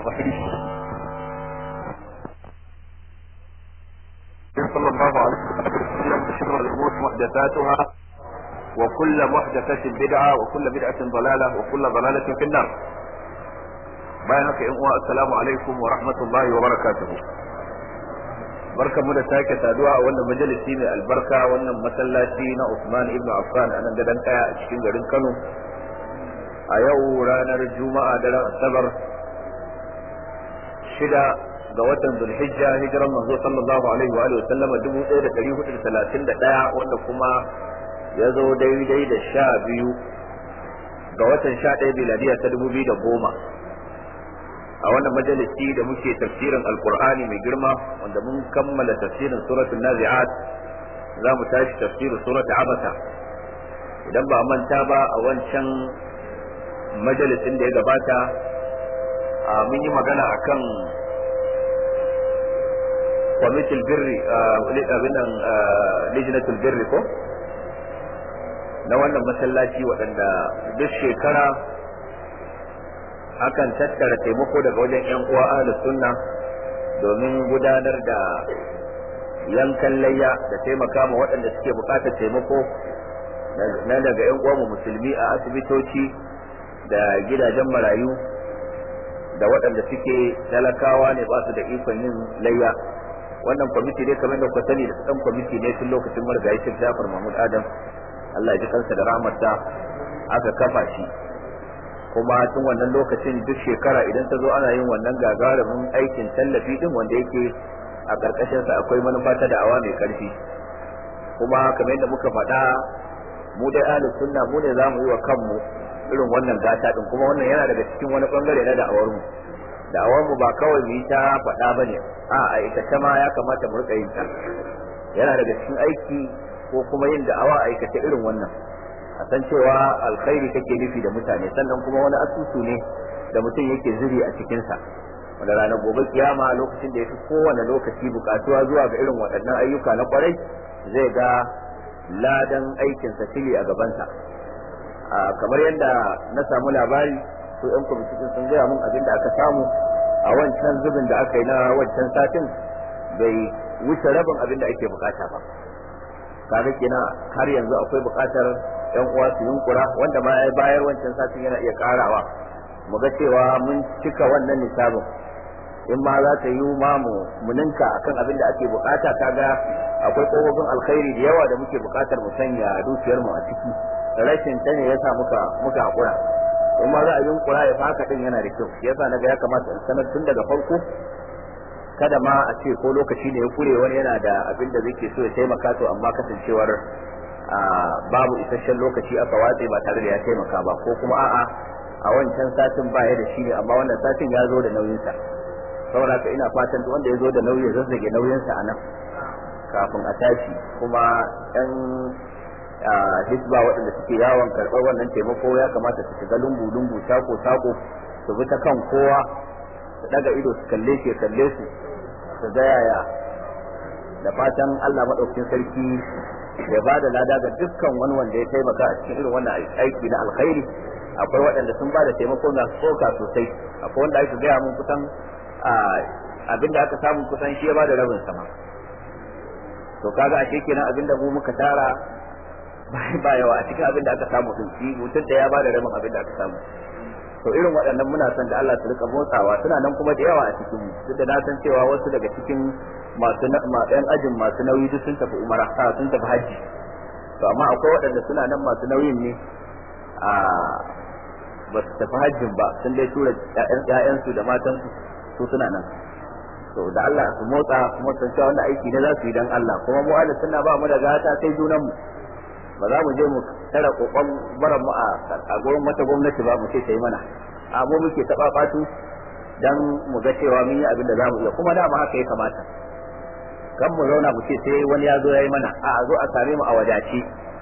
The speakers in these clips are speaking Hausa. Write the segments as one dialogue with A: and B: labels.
A: صلى الله عليه وسلم شر الأمور محدثاتها وكل محدثة بدعة وكل بدعة ضلالة وكل ضلالة في النار bayan haka yan uwa assalamu alaikum wa rahmatullahi wa barakatuhu barkamu da sake saduwa a wannan majalisi mai albarka wannan masallaci na Usman ibn Affan a nan gadan kaya a cikin garin Kano a yau ranar Juma'a daren Asabar shida ga watan Zulhijja hijiran manzo sallallahu alaihi wa alihi wa sallama 1431 wanda kuma ya zo daidai da sha biyu ga watan sha ɗaya biladiya ta dubu biyu da goma a wannan majalisi da muke tafsirin alkur'ani mai girma wanda mun kammala tafsirin suratul nazi'at za mu tashi tafsirin suratul abasa idan ba manta ba a wancan majalisin da ya gabata mun yi magana akan kwamitin birri abin nan lijinatul birri ko na wannan masallaci waɗanda duk shekara akan tattara taimako daga wajen 'yan uwa ahlus sunna domin gudanar da yankan layya da taimaka ma waɗanda suke buƙatar taimako na daga 'yan uwa musulmi a asibitoci da gidajen marayu da waɗanda suke talakawa ne ba su da ikon yin layya wannan kwamiti ne kamar da kuka sani da ɗan kwamiti ne tun lokacin marigayi Sheikh Jafar Mahmud Adam Allah ya ji kansa da rahmarsa aka kafa shi kuma tun wannan lokacin duk shekara idan ta zo ana yin wannan gagarumin aikin tallafi din wanda yake a karkashin sa akwai manufa ta da'awa mai karfi kuma kamar yadda muka faɗa mu dai ahli sunna mu ne zamu yi wa kanmu irin wannan gata din kuma wannan yana daga cikin wani bangare na da'awar mu da'awar mu ba kawai mu yi ta faɗa bane a aikace ma ya kamata mu rika yin ta yana daga cikin aiki ko kuma yin da'awa aikace irin wannan a san cewa alkhairi kake nufi da mutane sannan kuma wani asusu ne da mutum yake zuri a cikinsa wanda ranar gobe kiyama lokacin da ya fi kowane lokaci bukatuwa zuwa ga irin waɗannan ayyuka na kwarai zai ga ladan aikinsa fili a gabansa kamar yadda na samu labari su yan kwamitin sun gaya mun abin da aka samu a wancan zubin da aka yi na wancan satin bai wuce rabin abin da ake bukata ba kaga kenan har yanzu akwai bukatar yan uwa su yunkura wanda ma ya bayar wancan satin yana iya karawa mu ga cewa mun cika wannan nisabin in ma za ta yi ma mu muninka akan abin da ake bukata kaga akwai kofofin alkhairi da yawa da muke bukatar mu sanya dukiyar mu a ciki rashin ta ne yasa muka muka hakura in ma za a yunkura ya faka din yana da kyau yasa naga ya kamata in sanar tun daga farko kada ma a ce ko lokaci ne ya kure wani yana da abin da zai ke so ya taimaka to amma kasancewar babu isasshen lokaci aka watse ba tare da ya taimaka ba ko kuma a'a a wancan satin ba ya da shi ne amma wannan satin ya zo da nauyinsa saboda haka ina fatan duk wanda ya zo da nauyi ya zazzage nauyinsa a nan kafin a tashi kuma yan hisba waɗanda suke yawon karɓar wannan taimako ya kamata su shiga lungu lungu sako sako su bi ta kan kowa su daga ido su kalle shi kalle su su ga yaya da fatan Allah madaukakin sarki ya ba da lada ga dukkan wani wanda ya taimaka a cikin irin wannan aiki na alkhairi akwai waɗanda sun ba da taimako na tsoka sosai akwai wanda aka gaya mun kusan abinda aka samu kusan shi ya ba da rabin sama to kaga ashe kenan abinda mu muka tara ba yawa a cikin abinda aka samu din shi mutum da ya ba da rabin abinda aka samu to irin waɗannan muna son da Allah su rika motsawa suna nan kuma da yawa a cikin mu duk da na san cewa wasu daga cikin masu ɗan ajin masu nauyi duk sun tafi umara a sun tafi hajji to amma akwai waɗanda suna nan masu nauyin ne a ba su tafi hajjin ba sun dai tura ƴaƴansu da matansu su suna nan to da Allah su motsa kuma san cewa wanda aiki ne za su yi dan Allah kuma mu Allah suna ba mu da gata sai junan mu ba za mu je mu tara kokon baran mu a gurin wata gwamnati ba mu ce ta yi mana a mu muke taɓa fatu dan mu ga cewa mun yi abin da za mu iya kuma dama haka ya kamata kan mu zauna mu ce sai wani ya zo ya yi mana a zo a same mu a wadace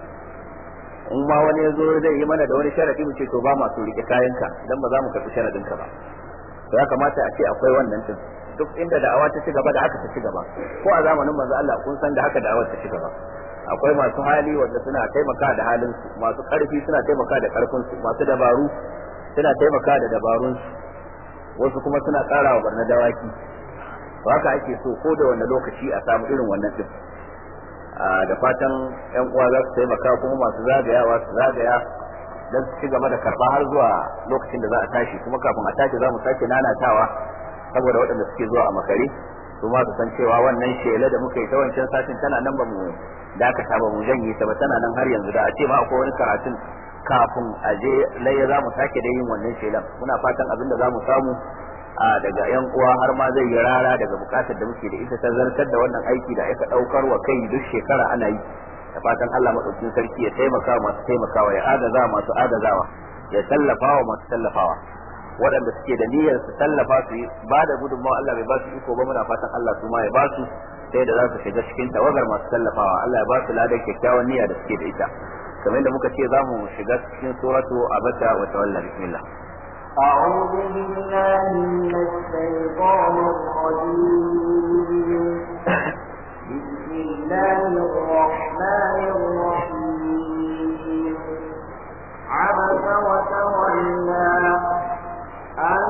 A: in ma wani ya zo zai yi mana da wani sharadi mu ce to ba masu rike kayanka dan ba za mu karɓi sharadin ka ba to ya kamata a ce akwai wannan din duk inda da'awa ta ci gaba da haka ta ci gaba ko a zamanin manzo Allah kun san da haka da'awar ta ci gaba akwai masu hali wanda suna taimaka da halin su masu karfi suna taimaka da karfin su masu dabaru suna taimaka da dabarun su wasu kuma suna ƙara wa barna dawaki haka ake so ko da wani lokaci a samu irin wannan din da fatan yan uwa za su taimaka kuma masu zagayawa su zagaya don su ci gaba da karba har zuwa lokacin da za a tashi kuma kafin a tashi za mu sake nanatawa saboda waɗanda suke zuwa a makare su ma su san cewa wannan shela da muka yi ta wancan satin tana nan ba mu dakata ba mu janye ta ba tana nan har yanzu da a ce ma akwai wani karatun kafin a je laye za mu sake da yin wannan shelan muna fatan abin da za mu samu a daga yan uwa har ma zai yi rara daga bukatar da muke da ita ta zartar da wannan aiki da aka daukar wa kai duk shekara ana yi da fatan Allah madaukakin sarki ya taimaka masu taimakawa ya agaza masu agazawa ya tallafa wa masu tallafawa waɗanda suke da niyyar su tallafa su ba da gudunmawa Allah bai ba su iko ba muna fatan Allah su ma ya ba su sai da za su shiga cikin tawagar masu tallafawa Allah ya ba su ladan kyakkyawan niyya da suke da ita kamar da muka ce za mu shiga cikin suratu abata wa tawalla bismillah
B: أعوذ بالله من الشيطان الرجيم بسم الله الرحمن الرحيم عبس وتولى أن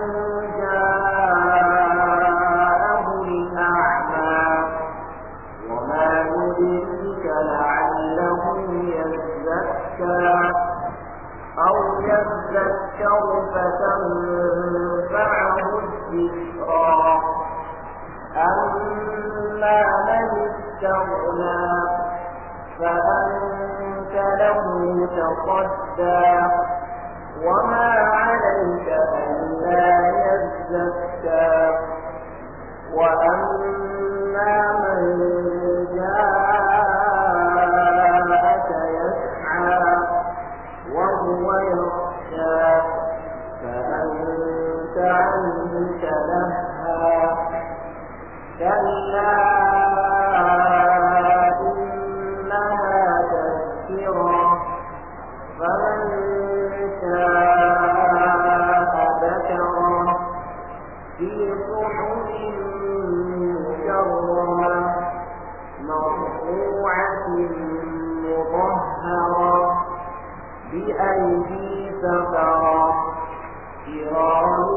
B: جاءه الأعمى وما يدرك لعله يزكى أو يذكر فتنفعه الذكرى أما من استغنى فأنت له تصدى وما عليك ألا يزكى وأما من جاءك يسعى وهو يخشى فأنت عنه تلهى كلا إنها تذكرة فمن شاء ذكره في صحف مكرمة مرفوعة مطهرة بأيدي سفرة كرام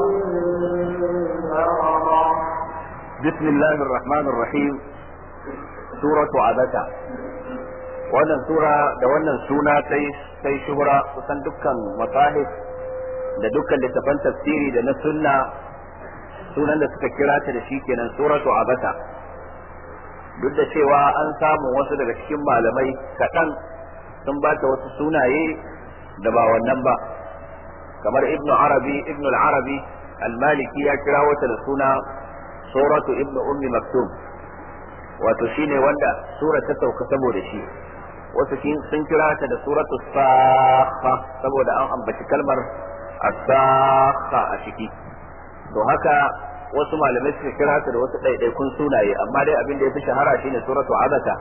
B: بررة
A: بسم الله الرحمن الرحيم سورة عبسة wannan sura da wannan suna sai sai shuhura kusan dukkan masahif da dukkan littafan tafsiri da na sunna sunan da suka kira ta da shi kenan suratu abasa duk da cewa an samu wasu daga cikin malamai kaɗan sun ba ta wasu sunaye da ba wannan ba kamar ibnu arabi ibnu al-arabi al-maliki ya kira wata da suna suratu ibnu ummi maktum wato shine wanda sura ta sauka saboda shi wasu sun kira ta da suratu sakha saboda an ambaci kalmar as-sakha a ciki to haka wasu malamai suka kira ta da wasu ɗaiɗaikun sunaye amma dai abin da ya fi shahara shine suratu abasa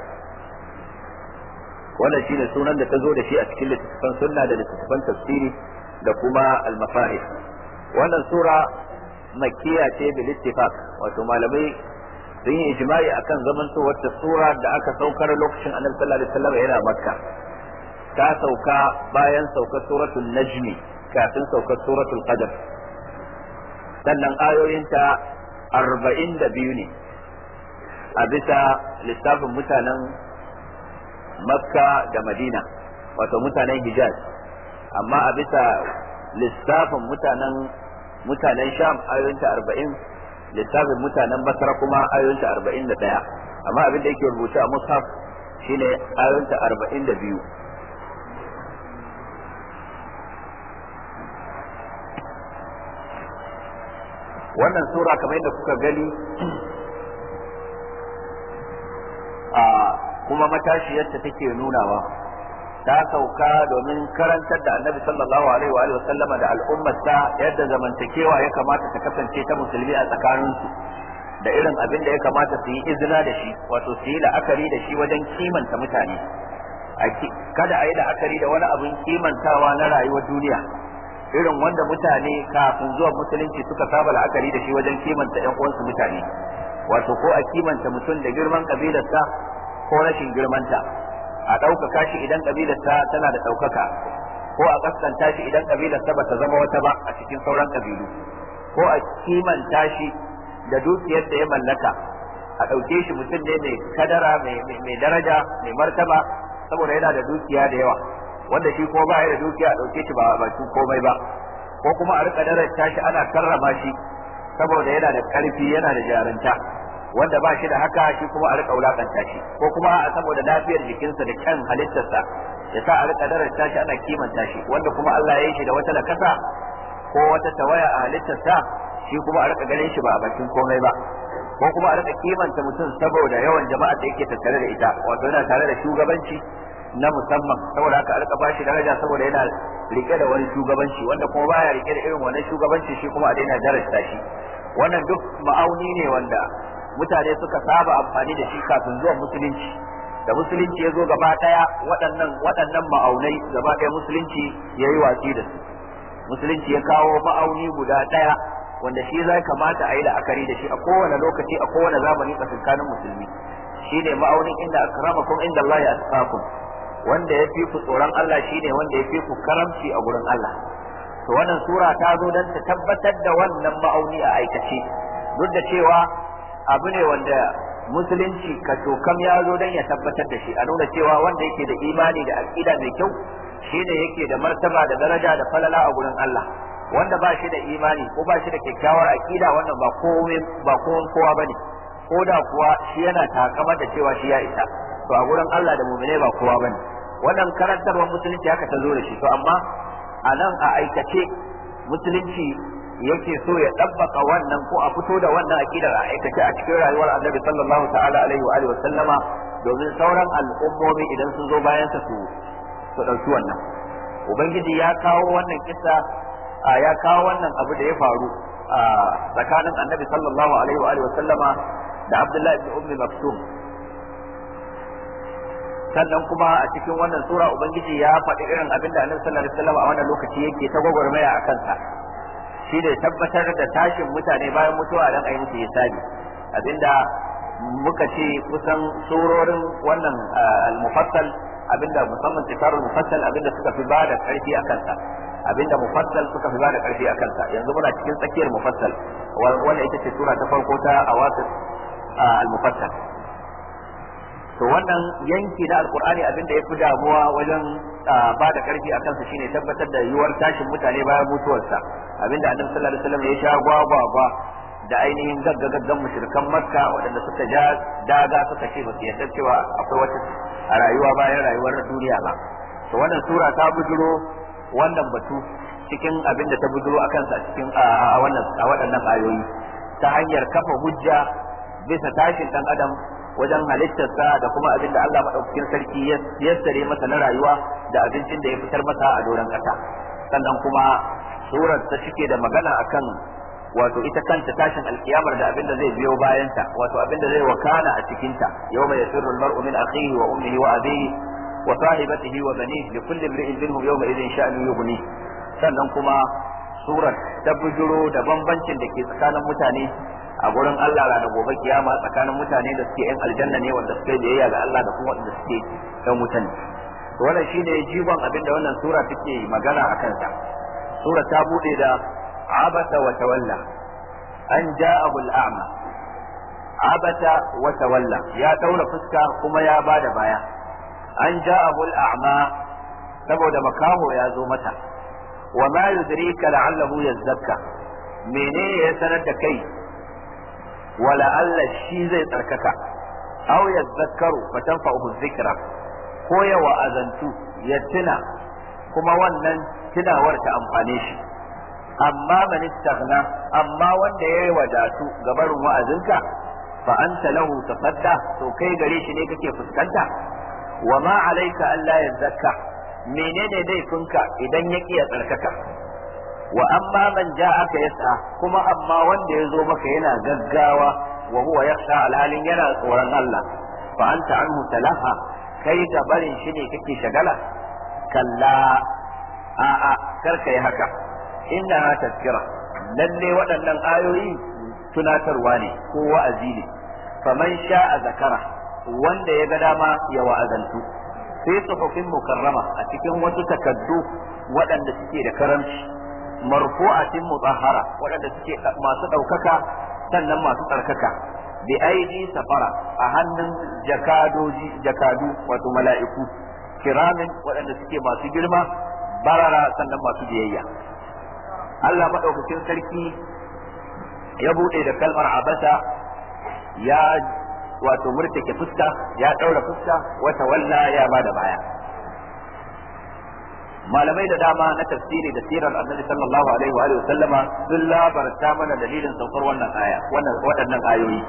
A: wannan shine sunan da ta zo da shi a cikin littattafan sunna da littattafan tafsiri da kuma al-mafahim wannan sura makkiya ce bil ittifaq wato malamai sun yi ijma'i akan zamantowar wata sura da aka saukar lokacin annabi sallallahu alaihi wasallam yana makka ta sauka bayan saukar suratul najmi kafin saukar suratul qadr sannan ayoyinta arba'in da biyu ne a bisa lissafin mutanen makka da madina wato mutanen hijaz amma a bisa lissafin mutanen mutanen sham ayoyinta arba'in lissafin mutanen basra kuma ayoyinta arba'in da ɗaya amma abin da yake rubuta a mushaf shine ayoyinta arba'in da biyu wannan sura kamar yadda kuka gani a kuma matashiyarta take nunawa ta sauka domin karantar da annabi sallallahu alaihi wa sallama da al'ummarsa yadda zamantakewa ya kamata ta kasance ta musulmi a tsakaninsu da irin abin da ya kamata su yi izina da shi wato su yi la'akari da shi wajen kimanta mutane kada a yi la'akari da wani abin kimantawa na rayuwar duniya irin wanda mutane kafin zuwa musulunci suka saba la'akari da shi wajen kimanta ƴan uwansu mutane wato ko a kimanta mutum da girman kabilarsa ko rashin girmanta a ɗaukaka shi idan kabilarsa tana da ɗaukaka ko a kaskanta shi idan kabilarsa ba ta zama wata ba a cikin sauran kabilu ko a kimanta shi da dukiyar da ya mallaka a ɗauke shi mutum ne mai kadara mai daraja mai martaba saboda yana da dukiya da yawa wanda shi ko ba ya da dukiya a ɗauke shi ba bakin komai ba ko kuma a rika daraja shi ana karrama shi saboda yana da ƙarfi yana da jarunta wanda ba shi da haka shi kuma a rika wulakanta shi ko kuma a saboda lafiyar jikinsa da kyan halittarsa ya sa a rika daraja shi ana kimanta shi wanda kuma Allah ya yi shi da wata nakasa ko wata tawaya a halittarsa shi kuma a rika ganin shi ba a bakin komai ba ko kuma a rika kimanta mutum saboda yawan jama'a da yake tattare da ita wato yana tare da shugabanci na musamman saboda haka a rika bashi daraja saboda yana rike da wani shugabanci wanda kuma baya rike da irin wannan shugabanci shi kuma a daina darasta shi wannan duk ma'auni ne wanda mutane suka saba amfani da shi kafin zuwan musulunci da musulunci ya zo gaba daya waɗannan waɗannan ma'aunai gaba daya musulunci ya yi watsi da su musulunci ya kawo ma'auni guda daya wanda shi zai kamata a yi la'akari da shi a kowane lokaci a kowane zamani tsakankanin musulmi shine ma'aunin inda akramakum inda Allah ya asfakum wanda ya fi ku tsoron Allah shine wanda ya fi ku karamci a gurin Allah to wannan sura ta zo don ta tabbatar da wannan ma'auni a aikace duk da cewa abu ne wanda musulunci ka tokam ya zo don ya tabbatar da shi a nuna cewa wanda yake da imani da aqida mai kyau shine yake da martaba da daraja da falala a gurin Allah wanda ba shi da imani ko ba shi da kyakkyawar aqida wannan ba komai ba kowa bane ko da kuwa shi yana takamar da cewa shi ya isa to a gurin Allah da mu'mine ba kowa bane wannan karantarwar musulunci haka ta zo da shi to amma a nan a aikace musulunci yake so ya ɗabbaka wannan ko a fito da wannan aqidar a aikace a cikin rayuwar Annabi sallallahu ta'ala alaihi wa alihi wa sallama domin sauran al'ummomi idan sun zo bayan sa su su dauki wannan ubangiji ya kawo wannan kissa ya kawo wannan abu da ya faru a tsakanin Annabi sallallahu alaihi wa alihi wa sallama da Abdullahi ibn Ummi Maktum sannan kuma a cikin wannan sura ubangiji ya faɗi irin abin da annabi sallallahu alaihi wasallam a wannan lokaci yake ta gwagwarmaya a kansa shi ne tabbatar da tashin mutane bayan mutuwa dan ayi musu hisabi abinda muka ce kusan surorin wannan al-mufassal abinda musamman tikarul mufassal abinda suka fi bada karfi a kansa abinda mufassal suka fi bada karfi a kansa yanzu muna cikin tsakiyar mufassal wannan ita ce sura ta farko ta awasis al-mufassal to wannan yanki na alkur'ani abin da ya fi damuwa wajen ba da karfi a kansa shine tabbatar da yiwuwar tashin mutane bayan mutuwarsa abinda annabi sallallahu alaihi wasallam ya sha gwagwagwa da ainihin gaggagaggan mushrikan makka waɗanda suka ja daga suka ce ba su yarda cewa akwai wata a rayuwa bayan rayuwar duniya ba to wannan sura ta bujuro wannan batu cikin abin da ta bujuro a kansa a cikin a wannan a waɗannan ayoyi ta hanyar kafa hujja bisa tashin dan adam wajen halittarsa da kuma abin da Allah maɗaukakin sarki ya yassare masa na rayuwa da abincin da ya fitar masa a doron ƙasa sannan kuma surar ta cike da magana akan wato ita kanta tashin alkiyamar da abin da zai biyo bayanta wato abin da zai wakana a cikinta yawma yasirru almar'u min akhihi wa ummihi wa abihi wa sahibatihi wa banihi li kulli imri'in minhum yawma idhin sha'nu yughni sannan kuma surar ta bujuro da bambancin da ke tsakanin mutane a gurin Allah rana gobe kiyama tsakanin mutane da suke yan aljanna ne wanda suke biyayya ga Allah da kuma wanda suke yan wuta ne to wannan shine jigon abin da wannan sura take magana a kansa sura ta bude da abata wa tawalla an ja'ahu al-a'ma abata wa tawalla ya daura fuska kuma ya bada baya an ja'ahu al-a'ma saboda makaho ya zo mata wa ma yudrika la'allahu yazzakka menene ya sanar da kai wala Allah shi zai tsarkaka aw yadhakkaru fa tanfa'uhu dhikra ko ya wa'azantu ya tuna kuma wannan tunawar ta amfane shi amma man istaghna amma wanda yayi wadatu ga barin wa'azinka fa anta lahu tafadda to kai gare shi ne kake fuskanta wa ma alayka alla yazakka menene laifinka idan ya ya tsarkaka wa amma man ja'aka yas'a kuma amma wanda ya zo maka yana gaggawa wa huwa yakhsha alhalin yana tsoron Allah fa anta anhu talaha kai da barin shi ne kake shagala kalla a'a karka yi haka inna tazkira lalle waɗannan ayoyi tunatarwa ne ko wa'azi ne faman sha'a zakara wanda ya ga dama ya wa'azantu sai tsofaffin mukarrama a cikin wasu takaddu waɗanda suke da karamci marfu'atin mutahhara waɗanda suke masu ɗaukaka sannan masu tsarkaka bi aidi safara a hannun jakadoji jakadu wato mala'iku kiramin waɗanda suke masu girma barara sannan masu biyayya Allah maɗaukakin sarki ya buɗe da kalmar abasa ya wato murtake fuska ya ɗaura fuska wata walla ya ba da baya malamai da dama na tafsiri da sirar annabi sallallahu alaihi wa alihi sallama sun labarta mana dalilin saukar wannan aya wannan waɗannan ayoyi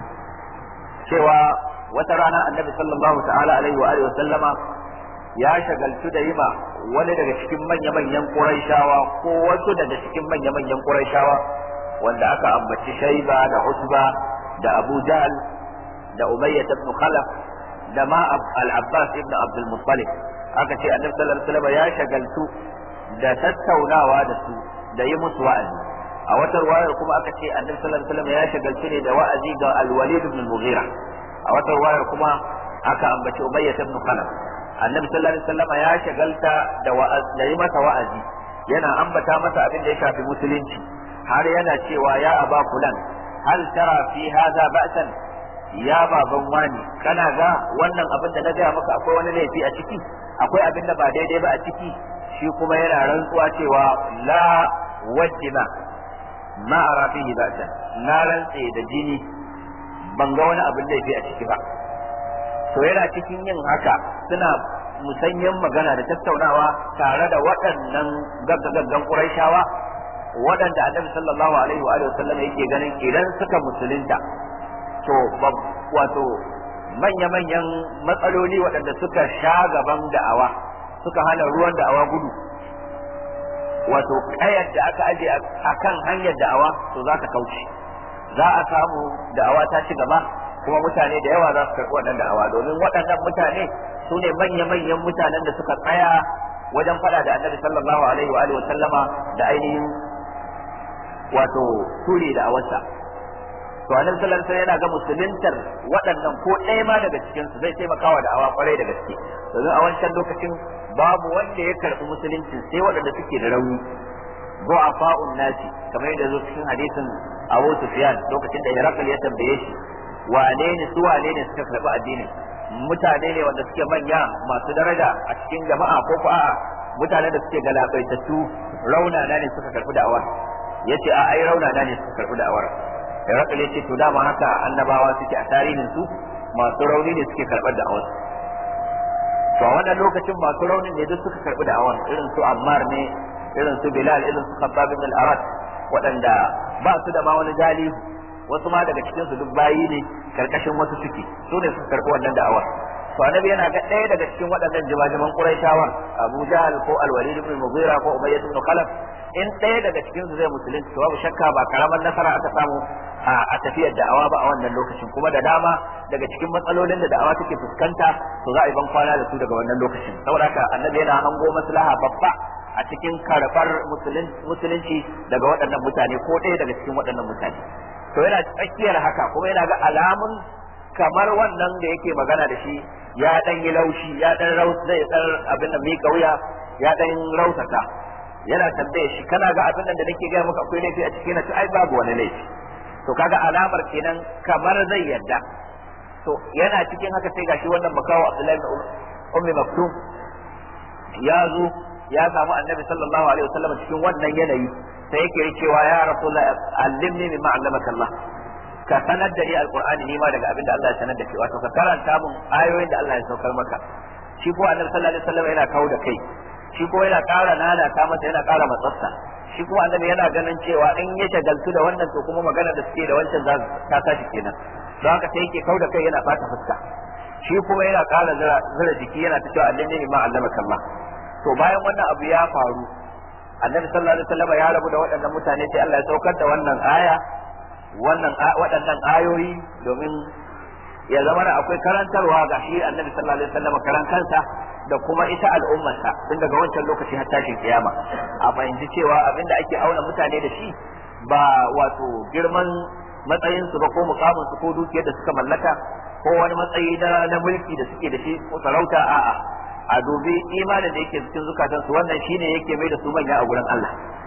A: cewa wata rana annabi sallallahu ta'ala alaihi wa alihi sallama ya shagaltu da yima wani daga cikin manya-manyan Qurayshawa ko wasu daga cikin manya-manyan Qurayshawa wanda aka ambaci Shayba da Usba da Abu Jahl da Umayyah ibn Khalaf da ma al-Abbas ibn Abdul Muttalib aka ce annabi sallallahu alaihi wasallam ya shagaltu da tattaunawa da su da yi musu wa'azi a wata ruwayar kuma aka ce annabi sallallahu alaihi wasallam ya shagaltu ne da wa'azi ga al-Walid ibn al-Mughira a wata ruwayar kuma aka ambaci Umayyah ibn Khalaf annabi sallallahu alaihi wasallam ya shagalta da wa'azi da yi masa wa'azi yana ambata masa abin da ya shafi musulunci har yana cewa ya aba fulan hal tara fi hadha ba'san ya baban wani kana ga wannan abin da na gaya maka akwai wani laifi a ciki akwai abin da ba daidai ba a ciki shi kuma yana rantsuwa cewa la wajjina ma ara fihi ba'san na rantse da jini ban ga wani abin laifi a ciki ba to yana cikin yin haka suna musanyen magana da tattaunawa tare da waɗannan gaggagaggan ƙuraishawa waɗanda annabi sallallahu alaihi wa sallam yake ganin idan suka musulunta to wato manya-manyan matsaloli waɗanda suka sha gaban da'awa suka hana ruwan da'awa gudu wato kayar da aka aje a kan hanyar da'awa to za ka kauce za a samu da'awa ta ci gaba kuma mutane da yawa za su karɓi wannan da'awa domin waɗannan mutane su ne manya-manyan mutanen da suka tsaya wajen faɗa da annabi sallallahu alaihi wa alihi wa sallama da ainihin wato ture da'awarsa to annabi sallallahu alaihi wasallam yana ga musuluntar waɗannan ko ɗaya ma daga cikin su zai taimaka wa da'awa kwarai da gaske domin a wancan lokacin babu wanda ya karɓi musulunci sai waɗanda suke da rauni du'afa'un nasi kamar yadda zo cikin hadisin Abu Sufyan lokacin da Herakl ya tambaye shi wane ne su wane ne suka karɓi addinin mutane ne wanda suke manya masu daraja a cikin jama'a ko ko a'a mutanen da suke galabaitattu raunana ne suka karɓi da'awar yace a ai raunana ne suka karɓi da'awar Herakl ya ce to dama haka annabawa suke a tarihin su masu rauni ne suke karɓar da'awar to a wannan lokacin masu raunin ne duk suka karɓi da'awar irin su Ammar ne irin su Bilal irin su Khabbab ibn al-Arat waɗanda ba su da ma wani gali wasu ma daga cikin su duk bayi ne karkashin wasu suke su ne suka karɓi wannan da'awar to annabi yana ga ɗaya daga cikin waɗannan jimajiman Qurayshawa Abu Jahl ko Al-Walid ibn Mughira ko Umayyah ibn Khalaf in ɗaya daga cikin su zai musulunci to babu shakka ba karamar nasara aka samu a tafiyar da'awa ba a wannan lokacin kuma da dama daga cikin matsalolin da da'awa take fuskanta to za a yi ban kwana da su daga wannan lokacin saboda haka annabi yana hango maslaha babba a cikin karɓar musulunci daga waɗannan mutane ko ɗaya daga cikin waɗannan mutane to yana tsakiyar haka kuma yana ga alamun kamar wannan da yake magana da shi ya dan yi laushi ya dan raus zai dan abin da mika wuya ya dan rausata yana tambaye shi kana ga abin da nake gaya maka akwai laifi a cikin na ai babu wani laifi to kaga alamar kenan kamar zai yadda to yana cikin haka sai gashi wannan makawo Abdullahi ibn Ummi Maktum ya zo ya samu Annabi sallallahu alaihi wasallam cikin wannan yanayi sai yake cewa ya Rasulullah allimni mimma allamaka Allah ka sanar da ni alqur'ani ni ma daga abin da Allah ya sanar da kai wato ka karanta mun ayoyin da Allah ya saukar maka shi ko Annabi sallallahu alaihi wasallam yana kawo da kai shi ko yana ƙara nana ta masa yana ƙara matsatsa shi kuma annabi yana ganin cewa in ya shagaltu da wannan to kuma magana da suke da wancan za ta tashi kenan don haka sai yake kau da kai yana fata fuska shi kuma yana ƙara zira jiki yana ta cewa annabi ne ma allamaka Allah to bayan wannan abu ya faru annabi sallallahu alaihi wasallam ya rabu da waɗannan mutane sai Allah ya saukar da wannan aya wannan waɗannan ayoyi domin ya zama da akwai karantarwa ga shi annabi sallallahu alaihi wasallam karan kansa da kuma ita al'ummarsa tun daga wancan lokaci har tashin kiyama a fahimci cewa abinda ake auna mutane da shi ba wato girman matsayin su ba ko mukamin su ko dukiyar da suka mallaka ko wani matsayi na na mulki da suke da shi ko sarauta a'a a dubi imanin da yake cikin zukatan su wannan shine yake mai da su manya a gurin Allah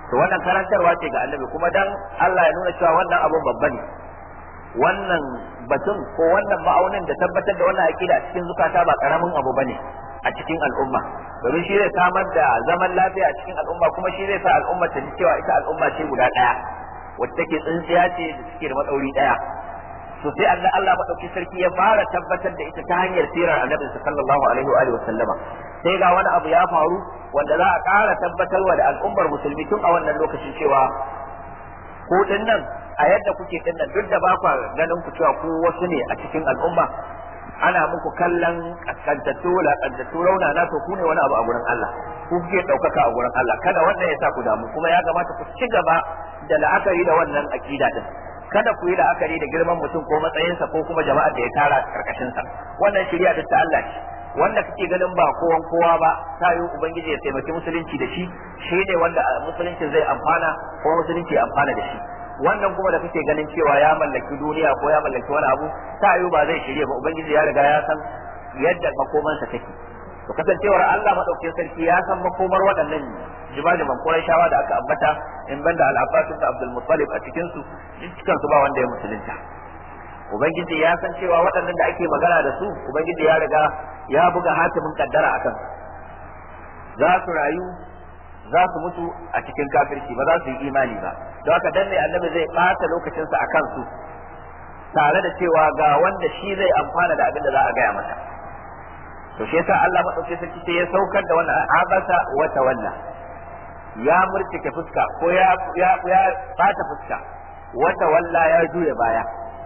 A: to wannan karantarwa ce ga annabi kuma dan Allah ya nuna cewa wannan abun babba ne wannan batun ko wannan ma'aunin da tabbatar da wannan aqida a cikin zukata ba karamin abu bane a cikin al'umma domin shi zai samar da zaman lafiya a cikin al'umma kuma shi zai sa al'umma ta ji cewa ita al'umma ce guda daya wacce take tsintsiya ce da suke da matsauri daya to sai Allah Allah madauki sarki ya fara tabbatar da ita ta hanyar sirar annabi sallallahu alaihi wa alihi wa sallama sai ga wani abu ya faru wanda za a ƙara tabbatarwa da al'ummar musulmi tun a wannan lokacin cewa ko nan a yadda kuke din nan duk da ba ku ganin ku cewa ku wasu ne a cikin al'umma ana muku kallon kaskantattu lakantattu rauna na to ku ne wani abu a gurin Allah ku kuke ɗaukaka a gurin Allah kada wannan ya sa ku damu kuma ya kamata ku ci gaba da la'akari da wannan akida din kada ku yi la'akari da girman mutum ko matsayinsa ko kuma jama'ar da ya tara karkashin sa wannan shari'a ta Allah ce wanda kake ganin ba kowan kowa ba ta yi ubangiji ya taimaki musulunci da shi shi ne wanda musulunci zai amfana ko musulunci ya amfana da shi wannan kuma da kake ganin cewa ya mallaki duniya ko ya mallaki wani abu ta yi ba zai shirye ba ubangiji ya riga ya san yadda makomansa take to kasancewar Allah madaukakin sarki ya san makomar waɗannan jimajiman Qurayshawa da aka ambata in banda al-Abbas da Abdul Muttalib a cikin su dukkan su ba wanda ya musulunta ubangiji ya san cewa waɗannan da ake magana da su ubangiji ya riga ya buga hatimin kaddara akan za su rayu za su mutu a cikin kafirci ba za su yi imani ba don haka dan ne annabi zai ɓata lokacinsa a kansu tare da cewa ga wanda shi zai amfana da abin da za a gaya masa to shi yasa Allah madauki sarki sai ya saukar da wannan abasa wa tawalla ya murtike fuska ko ya ya ya bata fuska wa tawalla ya juya baya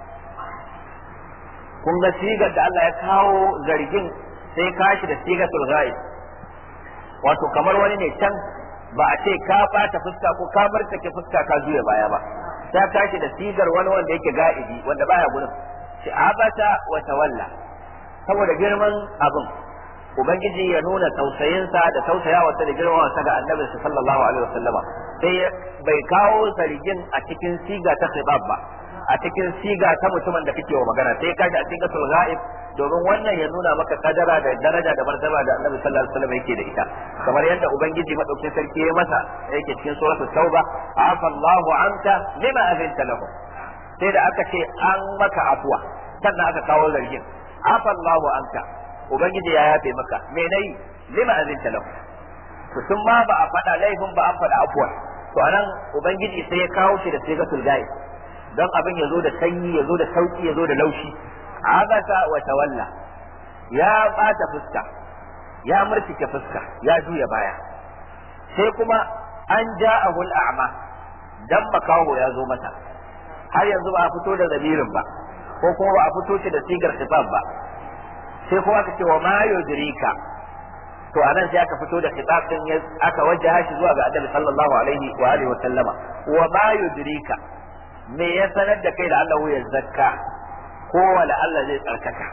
A: kun ga sigar da Allah ya kawo zargin sai kashi da sigatul ghaib wato kamar wani ne can ba a ce ka bata fuska ko ka murtake fuska ka juya baya ba ta tashi da sigar wani wanda yake ga'ibi wanda baya gurin shi abata wa tawalla saboda girman abin ubangiji ya nuna tausayinsa da tausayawarsa da girmawarsa ga annabi sallallahu alaihi wasallama sai bai kawo zargin a cikin siga ta khibab ba a cikin siga ta mutumin da kake wa magana sai kaji a cikin sul ghaib domin wannan ya nuna maka kadara da daraja da martaba da annabi sallallahu alaihi wasallam yake da ita kamar yadda ubangiji madaukakin sarki ya masa yake cikin suratul tauba afa Allahu anka lima azinta lahu sai da aka ce an maka afuwa sannan aka kawo zargin afa Allahu anka ubangiji ya yafe maka me nayi lima azinta lahu to tun ma ba a faɗa laifin ba an faɗa afuwa to anan ubangiji sai ya kawo shi da sigatul ghaib don abin ya zo da sanyi ya zo da sauki ya zo da laushi abasa wa tawalla ya bata fuska ya murtike fuska ya juya baya sai kuma an ja'ahu al'ama dan makaho ya zo mata har yanzu ba a fito da zamirin ba ko kuma ba a fito shi da sigar khitab ba sai kuma aka ce wa ma yudrika to anan sai aka fito da khitab din aka wajaha shi zuwa ga annabi sallallahu alaihi wa alihi wa sallama wa ma yudrika me ya sanar da kai da Allah ya zakka ko wala Allah zai tsarkaka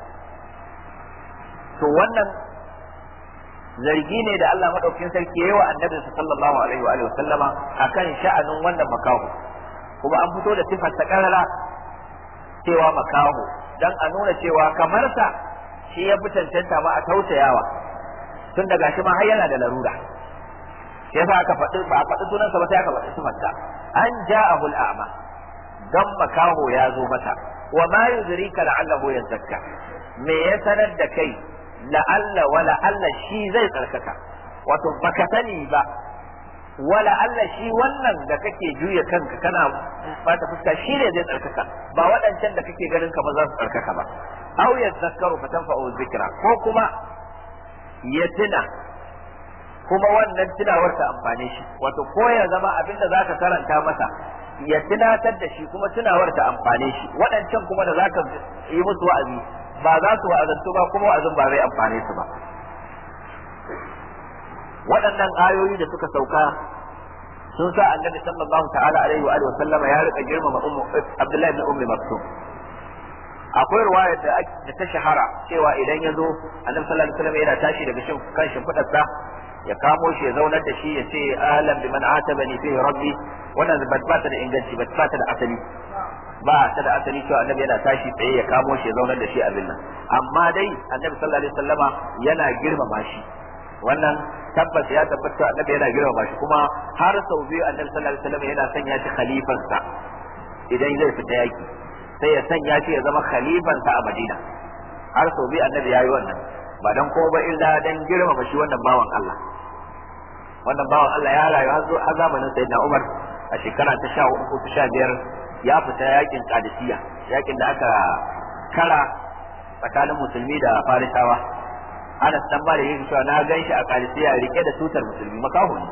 A: to wannan zargi ne da Allah madaukakin sarki yayi wa annabi sallallahu alaihi wa alihi sallama akan sha'anin wannan makaho kuma an fito da sifar ta karara cewa makaho dan a nuna cewa kamar sa shi ya fi cancanta ma a tausayawa tun daga shi ma har yana da larura sai yasa aka faɗi ba a faɗi sunansa ba sai aka faɗi sifarsa an ja'ahu al'ama dan makaho ya zo mata wa ma yudrika la'allahu yazakka me ya sanar da kai la'alla wa la'alla shi zai tsarkaka wato baka sani ba wa la'alla shi wannan da kake juya kanka kana bata fuska shi ne zai tsarkaka ba waɗancan da kake ganin kamar za su tsarkaka ba aw yazakkaru fatanfa'u zikra ko kuma ya tuna kuma wannan tunawar ta amfane shi wato ko ya zama abinda zaka karanta masa ya tunatar da shi kuma tunawar ta amfane shi waɗancan kuma da zaka yi musu wa'azi ba za su wa'azantu ba kuma wa'azin ba zai amfane su ba waɗannan ayoyi da suka sauka sun sa annabi sallallahu ta'ala alaihi wa alihi sallama ya rika girmama ummu abdullahi ibn ummi maktum akwai ruwaya da da ta shahara cewa idan ya zo annabi sallallahu alaihi wasallam yana tashi daga shin kan shimfidarsa ya kamo shi ya zaunar da shi ya ce ahlan biman atabani fihi rabbi wannan ba ta da inganci ba ta da asali ba ta da asali cewa annabi yana tashi tsaye ya kamo shi ya zaunar da shi abin nan amma dai annabi sallallahu alaihi wasallama yana girmama shi wannan tabbas ya tabbata annabi yana girmama shi kuma har sau biyu annabi sallallahu alaihi wasallam yana sanya shi khalifansa idan zai fita yaki sai ya sanya shi ya zama khalifansa a Madina har sau biyu annabi yayi wannan ba dan ko ba illa dan girmama shi wannan bawan Allah wannan bawan Allah ya rayu har zamanin sayyidina Umar a shekara ta 14 ko ta 15 ya fita yakin Qadisiyya yakin da aka kara tsakanin musulmi da Farisawa Anas dan Malik yake cewa na gan shi a Qadisiyya rike da tutar musulmi makaho ne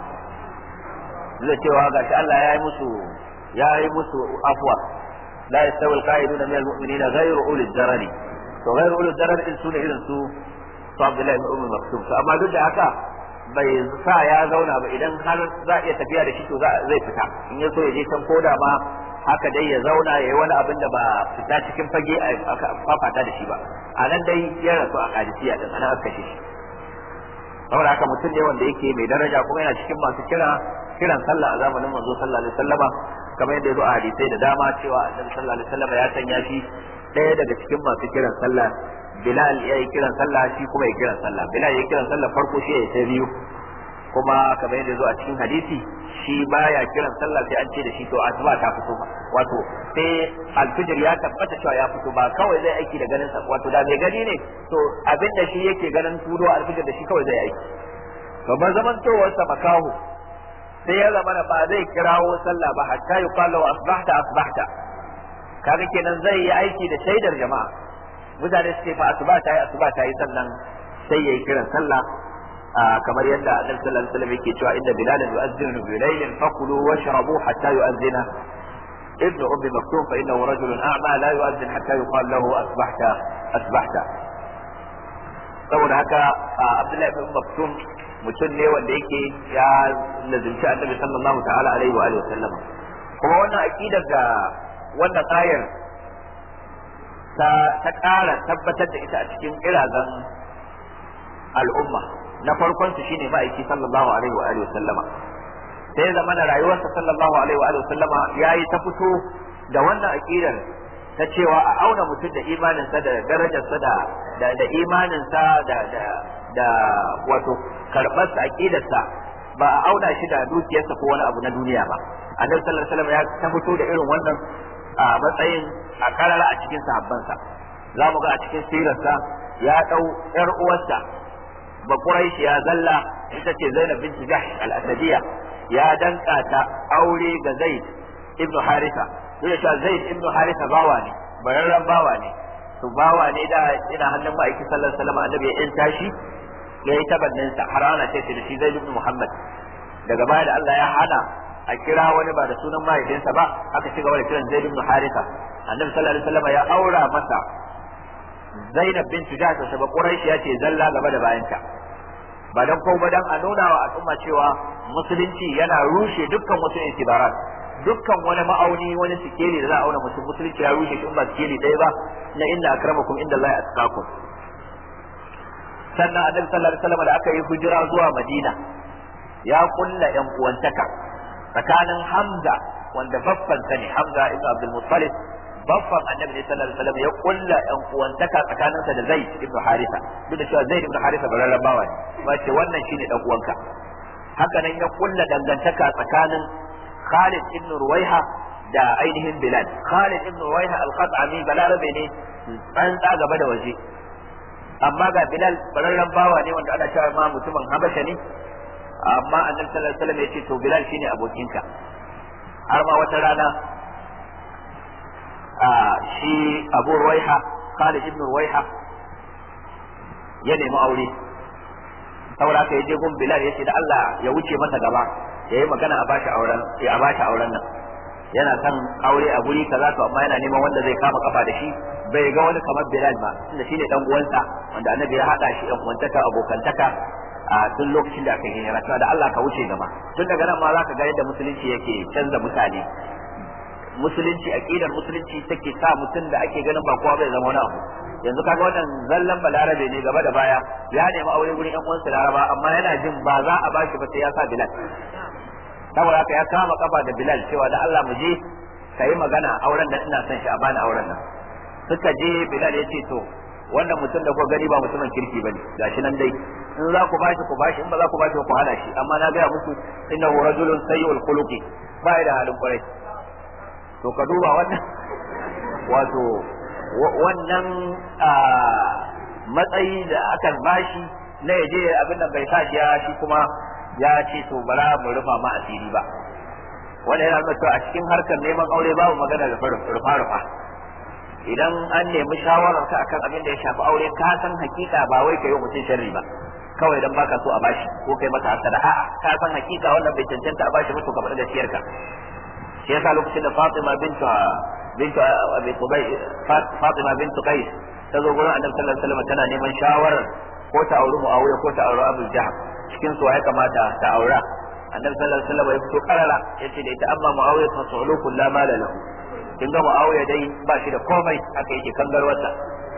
A: zai cewa gashi Allah ya yi musu ya yi musu afwa la yastawi al-qa'iduna min al-mu'minina ghayru ulil darari to ghayru ulil darari din sune irin su su Abdullahi ibn Umar Maktum to amma duk da haka bai sa ya zauna ba idan har za a iya tafiya da shi to zai fita in ya so ya je can koda ma haka dai ya zauna ya yi wani abin da ba fita cikin fage a fafata da shi ba a nan dai ya rasu a kadisiya din ana aka kashe shi saboda haka mutum ne wanda yake mai daraja kuma yana cikin masu kira kiran sallah a zamanin manzo sallallahu alaihi wasallama kamar yadda ya zo a hadisai da dama cewa annabi sallallahu alaihi wasallama ya sanya shi ɗaya daga cikin masu kiran sallah Bilal ya yi kiran sallah shi kuma ya kiran sallah Bilal ya kiran sallah farko shi ya sai biyu kuma kamar yadda zo a cikin hadisi shi baya kiran sallah sai an ce da shi to asuba ta fito ba wato sai alfijir ya tabbata cewa ya fito ba kawai zai aiki da ganin sa wato da mai gani ne to abin da shi yake ganin tudo alfijir da shi kawai zai aiki to ban zaman towar sa makahu sai ya zama ba zai kirawo sallah ba hatta yuqalu asbahta asbahta kaga kenan zai yi aiki da shaidar jama'a mutane suke fa asuba ta yi asuba ta yi sannan sai yayi kiran sallah kamar yadda annabi sallallahu alaihi wasallam yake cewa inda bilal yu'adhdhinu bi laylin fakulu washrabu hatta yu'adhdhina ابن ام مكتوم فانه رجل اعمى لا يؤذن حتى يقال له اصبحت اصبحت saboda haka abdullahi ibn maktum mutum ne wanda yake ya lazimci annabi sallallahu ta'ala alaihi wa alihi wasallam kuma wannan aqidar da wannan ayar ta ta ƙara tabbatar da ita a cikin irazan al'umma na farkon su shine ma'aiki sallallahu alaihi wa alihi sallama sai zama na rayuwarsa sallallahu alaihi wa alihi sallama yayi ta fito da wannan aqidar ta cewa a auna mutum da imaninsa da darajarsa da da, da imaninsa da da da wato karɓar sa aqidarsa ba a auna shi da dukiyarsa ko wani abu na duniya ba annabi sallallahu alaihi wasallam ya ta fito da irin wannan a matsayin a karara a cikin sahabbansa za mu ga a cikin sirarsa ya dau yar uwarsa ba Quraish ya zalla ita ce Zainab bint Jahsh al-Asadiyya ya danka ta aure ga Zaid ibn Haritha duk da cewa Zaid ibn Haritha bawa ne bararren bawa ne to bawa ne da ina hannun ma'aiki sallallahu alaihi wasallam annabi ya yanta shi ya yi tabannin sa har ana ce da shi Zaid ibn Muhammad daga baya da Allah ya hana a kira wani ba da sunan mahaifinsa ba aka ci gaba da kiran Zaid ibn Haritha annabi sallallahu alaihi wasallam ya aura masa Zainab bint Jahsh ta ba Quraish ya ce zalla gaba da bayanta ba dan ko ba dan a nuna wa al'umma cewa musulunci yana rushe dukkan wasu intibarat dukkan wani ma'auni wani sikeli da za a auna musu musulunci ya rushe shi in ba sikeli ɗaya ba na inda akramakum inda Allah ya atqakum sannan annabi sallallahu alaihi wasallam da aka yi hijira zuwa Madina ya kulla yan uwantaka tsakanin Hamza wanda baffan sa ne Hamza ibn Abdul Muttalib baffan annabi ne sallallahu alaihi wasallam ya kulla yan uwantaka tsakaninsa da Zaid ibn Haritha duk da cewa Zaid ibn Haritha bararren bawa ne ba ce wannan shine dan uwanka haka nan ya kulla dangantaka tsakanin Khalid ibn Ruwaiha da ainihin Bilal Khalid ibn Ruwaiha al-Qat'ami balarabe ne tsantsa gaba da waje amma ga Bilal bararren bawa ne wanda ana cewa ma mutumin Habasha ne amma annabi sallallahu alaihi wasallam ya ce to Bilal shine abokinka har ma wata rana shi Abu Ruwaiha Khalid ibn Ruwaiha ya nemi aure saboda haka ya je gun Bilal ya ce da Allah ya wuce masa gaba ya yi magana a bashi auren ya a bashi auren nan yana son aure a guri kaza to amma yana neman wanda zai kama kafa da shi bai ga wani kamar Bilal ba tunda shine dan uwansa wanda annabi ya hada shi dan uwantaka abokantaka a tun lokacin da aka yi hijira da Allah ka wuce gaba tun daga nan ma zaka ga yadda musulunci yake canza mutane musulunci aqidar musulunci take sa mutum da ake ganin ba kowa bai zama wani abu yanzu kaga wannan zallan balarabe ne gaba da baya ya nemi aure gurin yan uwansa laraba amma yana jin ba za a bashi ba sai ya sa bilal saboda haka ya kama kafa da bilal cewa da Allah mu je ka yi magana auren da ina son shi a bani auren nan suka je bilal ya ce to wannan mutum da kuka gani ba mutumin kirki bane gashi nan dai in za ku bashi ku bashi in ba za ku bashi ku hana shi amma na gaya muku innahu rajulun sayyi'ul khuluqi ba da halin kwarai to ka duba wannan wato wannan matsayi da aka bashi na yaje abin da bai sa shi ya shi kuma ya ce to bara mu rufa ma asiri ba wanda yana nuna cewa a cikin harkar neman aure babu magana da rufa rufa idan an nemi shawarar ka akan abin da ya shafi aure ka san hakika ba wai ka yi mutum sharri ba kawai dan baka so a bashi ko kai masa hasada a'a ka san hakika wannan bai cancanta a bashi ba to ka faɗi gaskiyar ka shi yasa lokacin da Fatima bintu bintu Abi Qubay Fatima bintu Qais ta zo gurin Annabi sallallahu alaihi wasallam tana neman shawarar ko ta auri Muawiya ko ta auri Abu Jahl cikin su ya kamata ta aura Annabi sallallahu alaihi wasallam ya fito karara yace da ita amma Muawiya fa su'ulukun la mala lahu kin ga Muawiya dai ba shi da komai haka yake kangarwarsa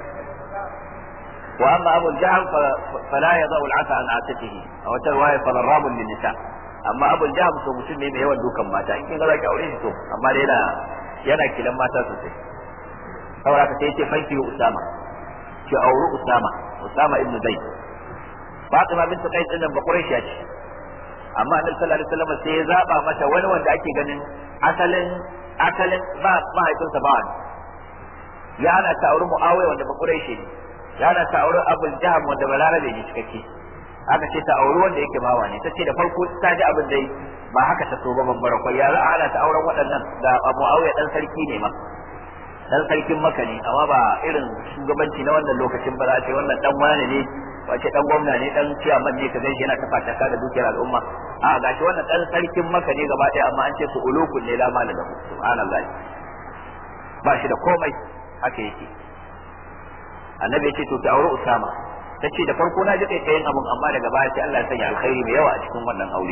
A: wa amma Abu Jahl fala yadau al-asa an atiqihi a wata riwaya fa darrabun lin nisa amma Abu Jahl so mutum ne mai yawan dukan mata in kin ga zaki aure shi to amma dai yana yana kilan mata sosai saboda ka sai ce fanki Usama ki auri Usama Usama ibn Zaid Fatima bint Qais din ba Quraishiya ce amma Annabi sallallahu alaihi wasallam sai ya zaba mata wani wanda ake ganin asalin asalin ba mahaifinsa ba wani ya ana ta auri Muawiya wanda ba Quraishi ne ya ana ta auri Abu Jahm wanda ba Larabe ne cikakke aka ce ta auri wanda yake bawa ne ta ce da farko ta ji abin dai ba haka ta so ba bambara kwai ya za a ana ta auren waɗannan da Muawiya dan sarki ne ma dan sarkin maka ne amma ba irin shugabanci na wannan lokacin ba za a ce wannan dan wani ne wace dan gwamna ne dan ciyaman ne ka ganshi yana ta fataka da dukiyar al'umma a gashi wannan dan sarkin maka ne gaba ɗaya amma an ce su ulukun ne la mala lahu subhanallah ba shi da komai haka yake annabi ya ce to ki aure usama ta ce da farko na ji kai kayan abun amma daga baya sai Allah ya sanya alkhairi mai yawa a cikin wannan aure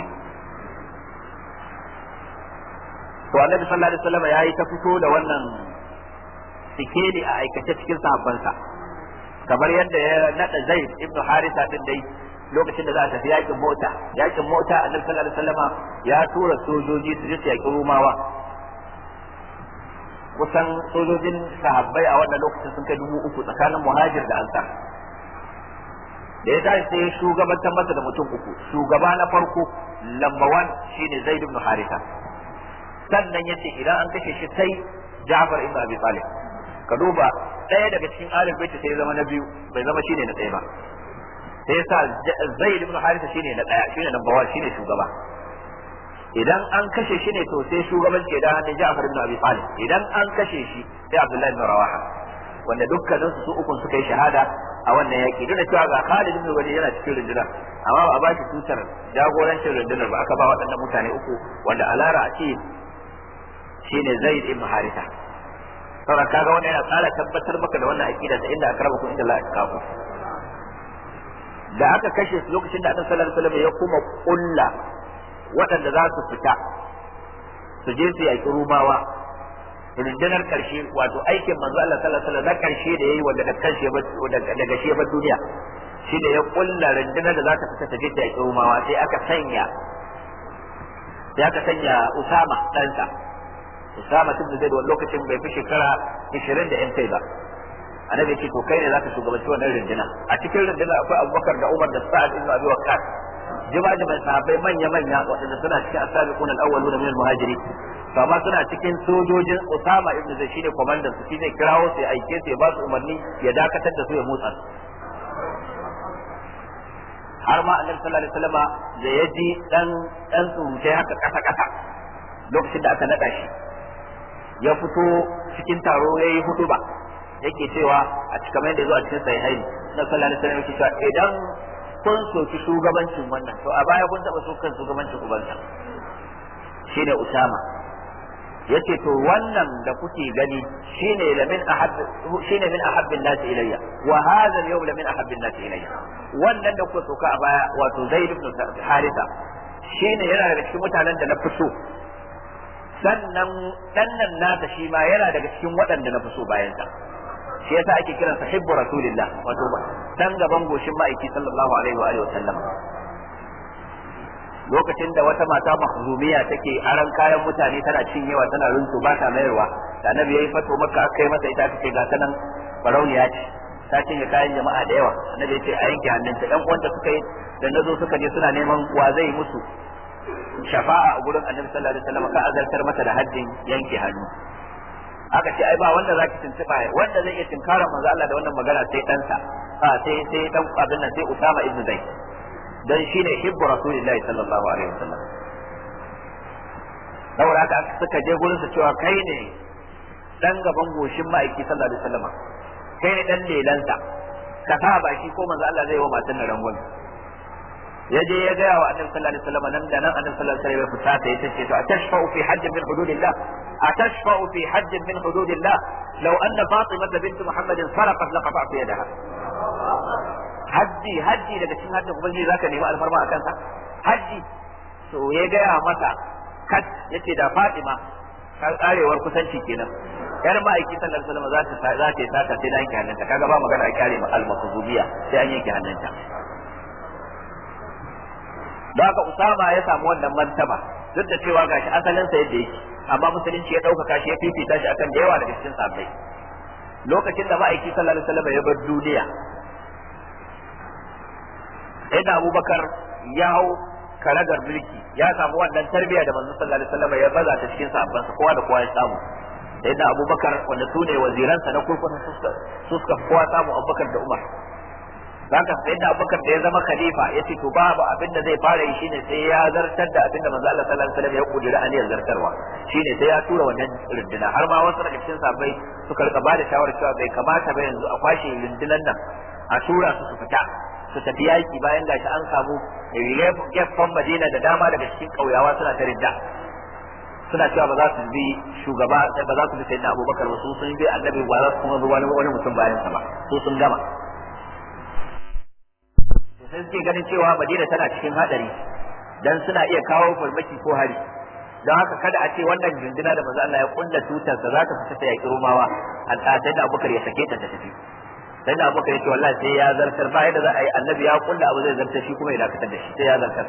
A: to annabi sallallahu alaihi wasallam yayi ta fito da wannan sikeli a aikace cikin sahabbansa kamar yadda ya nada Zaid ibn Haritha din dai lokacin da za a tafi yakin mota yakin mota annabi sallallahu alaihi wasallama ya tura sojoji su je su yaki Rumawa kusan sojojin sahabbai a wannan lokacin sun kai dubu uku tsakanin muhajir da ansar da ya tashi sai shugabantar masa da mutum uku shugaba na farko lamba wan shine Zaid ibn Haritha sannan yace idan an kashe shi sai Ja'far ibn Abi Talib ka duba ɗaya daga cikin alif baiti sai zama na biyu bai zama shine na ɗaya ba sai yasa zaid ibn haritha shine na ɗaya shine number one shine shugaba idan an kashe shi ne to sai shugabanci da hannun Ja'far ibn Abi Talib idan an kashe shi sai Abdullahi ibn Rawaha wanda dukkanin su ukun suka yi shahada a wannan yaki duk da cewa ga Khalid ibn Walid yana cikin rundunar amma ba a ba shi tutar jagorancin rundunar ba aka ba waɗannan mutane uku wanda alara a ce shine Zaid ibn Haritha saboda kaga wannan yana tsara tabbatar maka da wannan aqida da inda akrama kun inda Allah ya kafu da aka kashe su lokacin da Annabi sallallahu alaihi wasallam ya kuma kulla waɗanda za su fita su je su yaƙi rumawa rundunar karshe wato aikin manzo Allah sallallahu alaihi wasallam na karshe da yayi wanda da karshe daga shi ba duniya shi da ya kulla rundunar da za ta fita ta je ta yaƙi rumawa sai aka sanya sai aka sanya Usama ɗansa Usama tun da zai da lokacin bai fi shekara 20 da 'yan kai ba. Annabi ce to kai ne zaka shugabanci wannan runduna. A cikin runduna akwai Abubakar da Umar da Sa'ad ibn Abi Waqqas. Jima'i mai sahabbai manya manya waɗanda suna cikin asabiqun al-awwalun min al-muhajiri. To amma suna cikin sojojin Usama ibn Zaid shine komandan su shine kirawo su ya aike su ya ba su umarni ya dakatar da su ya motsa su. har ma annabi sallallahu alaihi wasallama da ya ji dan dan surutai haka kasa kasa lokacin da aka nada shi ya fito cikin taro ya yi hudu ba yake cewa a cikin mai da zuwa cikin sahihaini na sallallahu alaihi wasallam yake cewa idan kun soki shugabancin wannan to a baya kun taba sokan shugabancin ubansa shine Usama yace to wannan da kuke gani shine la min ahab shine min ahabbin nas ilayya wa hadha al-yawm la min ahabbin nas ilayya wannan da kuka soka a baya wato Zaid ibn Haritha shine yana daga cikin mutanen da na fito sannan dannan nasa shi ma yana daga cikin waɗanda na fi so bayan sa shi yasa ake kiransa hibbu rasulillah wato dan gaban goshin ma'aiki sallallahu alaihi wa alihi wa sallam lokacin da wata mata mahzumiya take aran kayan mutane tana cinyewa tana runtu ba ta mayarwa da annabi yayi fato maka aka yi mata ita aka ce ga ta nan barauniya ce ta cinye kayan jama'a da yawa annabi ya ce a yanke hannunta ɗan uwanta suka yi da nazo suka je suna neman wa zai musu shafa'a a gurin annabi sallallahu alaihi wasallam ka azartar mata da haddin yanke hannu aka ce ai ba wanda za ki tuntuba wanda zai iya tunkarar manzo Allah da wannan magana sai ɗansa a sai sai dan abin nan sai Usama ibn Zaid dan shine hibbu rasulillahi sallallahu alaihi wasallam saboda haka suka je gurin su cewa kai ne dan gaban goshin ma'aiki sallallahu alaihi wasallam kai ne dan lelansa ka sa baki ko manzo Allah zai wa matan nan rangon ya je ya gaya wa annabi sallallahu alaihi wasallam nan da nan annabi sallallahu alaihi wasallam ya fusata ya ce to atashfa'u fi hajjin min hududillah atashfa'u fi hajjin min hududillah law anna fatimah bint muhammadin sarqat laqata'tu yadaha hajji hajji daga cikin hajjin ubangiji zaka nemi alfarma akan sa hajji to ya gaya mata kat yace da fatima karewar kusanci kenan yar ma'aiki sallallahu alaihi wasallam za ta za ta yi sata sai da yanke hannunta kaga ba magana a kyale ma al-maqzubiyya sai an yanke hannunta da haka Usama ya samu wannan martaba duk da cewa gashi asalin sa yadda yake amma musulunci ya ɗaukaka shi ya fifita shi akan da yawa daga cikin sahabbai lokacin da ma'aiki sallallahu alaihi wasallam ya bar duniya sai da Abubakar ya hau karagar mulki ya samu wannan tarbiyya da manzo sallallahu alaihi wasallam ya baza ta cikin sahabbansa kowa da kowa ya samu sai da Abubakar wanda su ne waziransa na kurkusa su suka kowa samu Abubakar da Umar zaka sai da Abubakar da ya zama khalifa yace to babu abin da zai fara yi shine sai ya zartar da abin da manzo Allah sallallahu alaihi wasallam ya kudura aniyar zartarwa shine sai ya tura wannan runduna har ma wasu daga cikin sahabbai suka rika bada shawarar cewa bai kamata ba yanzu a kwashe rundunan nan a tura su su fita su tafi yaki bayan gashi an samu gefen Madina da dama daga cikin kauyawa suna ta ridda suna cewa ba za su bi shugaba ba za su bi sayyidina Abubakar ba su sun bi annabi ba za su kuma bi wani wani mutum bayan sa ba su sun gama sai suke ganin cewa Madina tana cikin hadari dan suna iya kawo farmaki ko hari don haka kada a ce wannan junduna da manzo Allah ya kulla tutar da za ta fita ta yaki Romawa an ta da Abubakar ya sake ta ta tafi sai da Abubakar ya ce wallahi sai ya zartar ba yadda za a yi annabi ya kulla abu zai zartar shi kuma ya dakatar da shi sai ya zartar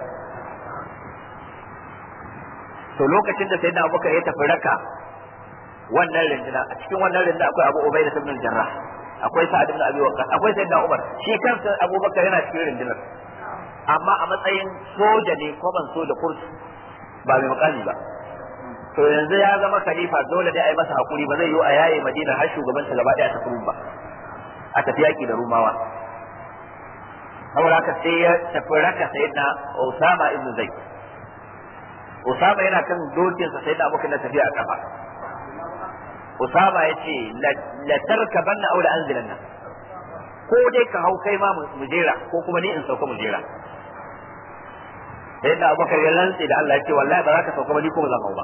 A: to lokacin da sai da Abubakar ya tafi raka wannan rinduna a cikin wannan rinduna akwai Abu Ubaidah ibn al-Jarrah akwai Sa'ad ibn Abi Waqqas akwai Sayyidina Umar shi kansa Abubakar yana cikin rundunar amma a matsayin soja ne ko ban so da kursu ba mai makami ba to yanzu ya zama khalifa dole dai a yi masa hakuri ba zai yi a yaye Madina har shugaban ta gaba daya ta kuma ba a tafi yaki da Rumawa saboda haka sai ya tafi raka Sayyidina Usama ibn Zaid Usama yana kan dokinsa Sayyidina Abubakar na tafiya a kafa Usama ya ce la tarkaban na aula anzilan nan ko dai ka hau kai ma mu jera ko kuma ni in sauka mu jera sai da Abubakar ya lantse da Allah ya ce wallahi ba za ka sauka ba ni ko ba zan hau ba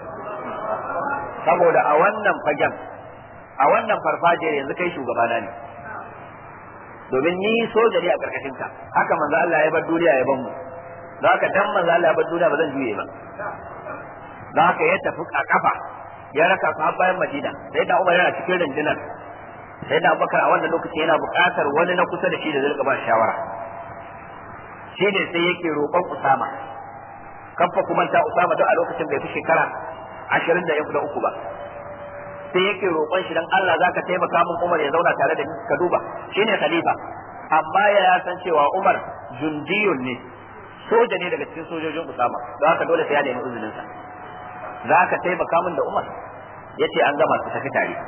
A: saboda a wannan fagen a wannan farfajiyar yanzu kai shugabana ne domin ni soja ne a karkashin ka haka manzo Allah ya bar duniya ya ban mu don haka dan manzo Allah ya bar duniya ba zan juye ba don haka ya tafi a kafa ya raka su har bayan Madina sai da Umar yana cikin rundunar sai da Abubakar a wannan lokaci yana buƙatar wani na kusa da shi da zai ba shawara shi ne sai yake roƙon Usama kafa kuma ta Usama duk a lokacin bai fi shekara ashirin da da uku ba sai yake roƙon shi dan Allah zaka taimaka min Umar ya zauna tare da ni ka duba shine khalifa amma ya san cewa Umar jundiyun ne soja ne daga cikin sojojin Usama don haka dole sai ya nemi izinin sa za ka taimaka min da Umar ya ce an gama su tafi tare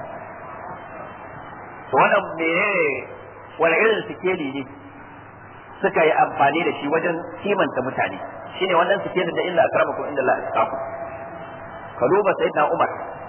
A: to wannan menene wani irin sikeli ne suka yi amfani da shi wajen kimanta mutane shine wannan sikelin da illa akramakum inda Allah atqakum ka duba sayyidina Umar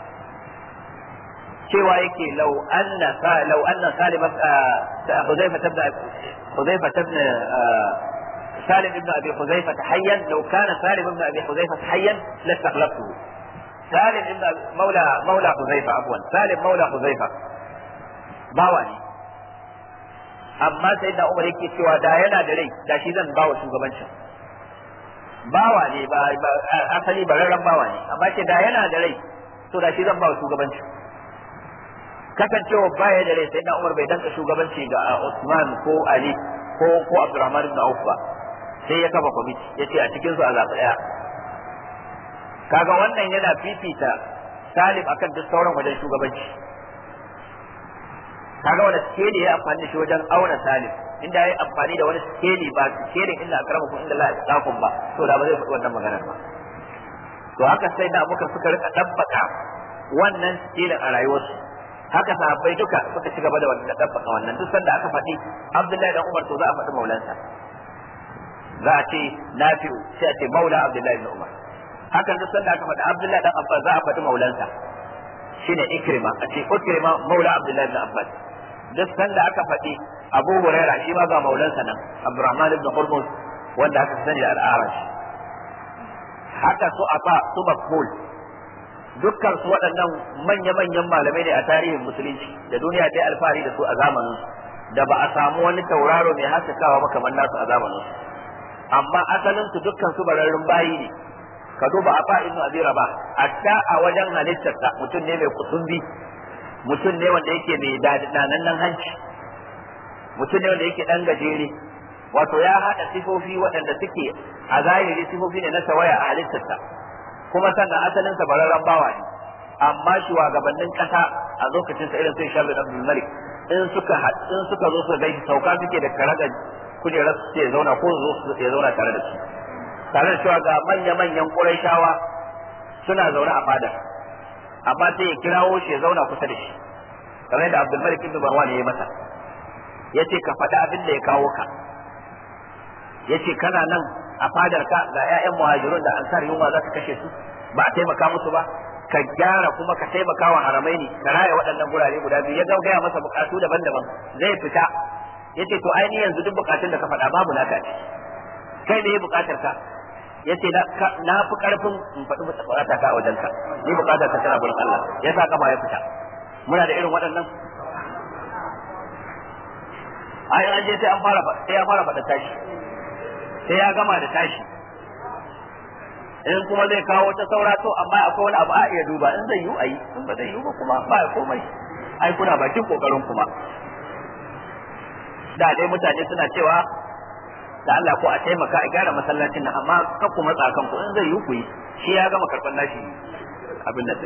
A: cewa yake law anna law anna salim Hudayfa ibn Hudayfa ibn سالم بن ابي حذيفه حيا لو كان سالم بن ابي حذيفه حيا لاستخلفته سالم بن مولى مولى حذيفه عفوا سالم مولى حذيفه باواني amma sai da umar yake cewa da yana da rai da shi zan bawa shugabancin bawa ne ba asali bararren bawa ne amma ce da yana da rai to da shi zan bawa shugabancin kasancewa baya da rai sai da umar bai danka shugabanci ga Usman ko Ali ko ko Abdurrahman ibn Auf ba sai ya kafa kwamiti ya ce a cikin su a zaɓi ɗaya kaga wannan yana fifita salim akan duk sauran wajen shugabanci kaga wani skeli ya amfani da shi wajen auna salim inda ya yi amfani da wani skeli ba skelin inda akramakum inda la yasqakum ba to da ba zai faɗi wannan maganar ba to haka sai da muka suka rika dabbaka wannan skelin a rayuwarsu haka sahabbai duka suka ci gaba da wannan dabbaka wannan duk sanda aka faɗi Abdullahi dan Umar to za a faɗi maulansa za a ce Nafi'u sai a ce maula Abdullahi ibn Umar hakan duk sanda aka faɗi Abdullahi dan Abbas za a faɗi maulansa shine Ikrima a ce Ikrima maula Abdullahi ibn Abbas duk sanda aka faɗi Abu Huraira shi ma ga maulansa nan Abdurrahman ibn Hurmuz wanda aka sani da al-Arash haka su afa su Makhul dukkan su waɗannan manya-manyan malamai ne a tarihin musulunci da duniya ta alfahari da su a zamanin da ba a samu wani tauraro mai haskakawa ba kamar nasu a zamanin su amma asalin su dukkan su bararrun bayi ne ka duba a fa'in abi raba hatta a wajen halittarsa mutum ne mai kusumbi mutum ne wanda yake mai danannen hanci mutum ne wanda yake dan gajere wato ya haɗa sifofi waɗanda suke a zahiri sifofi ne na tawaya a halittarsa kuma sannan asalin sa bararren bawa ne amma shugabannin kasa a lokacin sa irin sai Shabir Abdul Malik in suka in suka zo su gaishe sauka suke da karaga kujerar su ce zauna ko zo su ce zauna tare da su tare da cewa ga manya manyan Qurayshawa suna zaune a fadar amma sai ya kirawo shi ya zauna kusa da shi kamar yadda Abdul Malik ibn Marwan ya yi masa yace ka faɗi abin da ya kawo ka yace kana nan a fadar ka ga ƴaƴan muhajirun da ansar yunwa za ka kashe su ba a taimaka musu ba ka gyara kuma ka taimaka wa haramai ne ka raya waɗannan gurare guda biyu ya gaya masa bukatu daban-daban zai fita yace to ai ni yanzu duk bukatun da ka faɗa babu naka ce kai ne bukatar ka yace na fi karfin in faɗi bukata ka a wajen ka ni bukatar ka tana gurin Allah ya sa kafa ya fita muna da irin waɗannan ai an je sai an fara sai ya fara faɗa tashi sai ya gama da tashi in kuma zai kawo ta saura to amma akwai wani abu a iya duba in zai yi ayi in ba zai yi ba kuma ba komai ai kuna bakin kokarin kuma da dai mutane suna cewa da Allah ko a taimaka a gyara masallacin nan amma kan ku matsa kanku in zai yi ku yi shi ya gama karban nashi abin da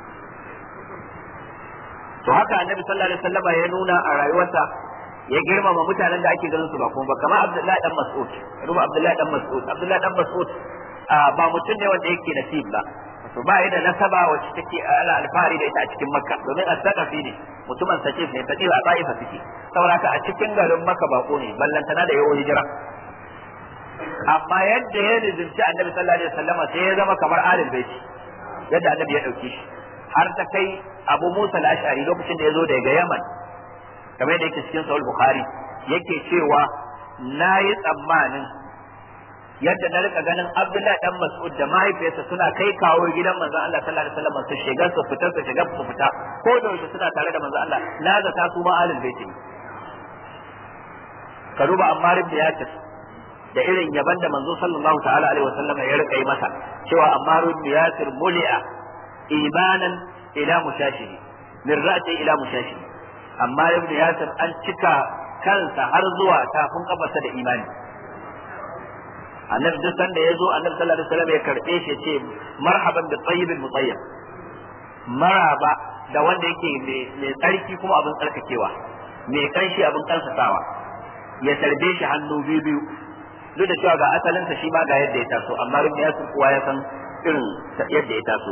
A: to haka annabi sallallahu alaihi wasallam ya nuna a rayuwarsa ya girmama mutanen da ake ganin su ba kuma ba kamar Abdullahi dan Mas'ud ruba Abdullahi dan Mas'ud Abdullahi dan Mas'ud ba mutum ne wanda yake nasib ba to ba da nasaba wacce take ala alfahari da ita a cikin Makka domin as-saqafi ne mutumin sakif ne fadi a Taifa suke saboda a cikin garin Makka bako ne ballantana da yawo hijira amma yadda ya rizunci Annabi sallallahu alaihi wasallam sai ya zama kamar alil baiti yadda Annabi ya dauke shi har ta kai Abu Musa al-Ash'ari lokacin da ya zo daga Yaman kamar yadda yake cikin sahih bukhari yake cewa na yi tsammanin yadda na rika ganin abdullahi dan mas'ud da mahaifiyarsa suna kai kawo gidan manzon Allah sallallahu alaihi wasallam su shiga su fita su shiga su fita ko da yaushe suna tare da manzon Allah na zata su ma alil baiti ka duba ammar ibn yasir da irin yaban da manzo sallallahu ta'ala alaihi wasallam ya rika yi masa cewa ammar ibn yasir muli'a imanan ila mushashi min ra'ati ila mushashi amma ibn yasir an cika kansa har zuwa tafin kafarsa da imani annabi duk sanda ya zo annabi sallallahu alaihi wasallam ya karbe shi ce marhaban bi tayyibin mutayyib maraba da wanda yake mai tsarki kuma abin tsarkakewa mai kanshi abin kansasawa ya tarbe shi hannu biyu biyu duk da cewa ga asalinsa shi ma ga yadda ya taso amma ibn yasir kuwa ya san irin yadda ya taso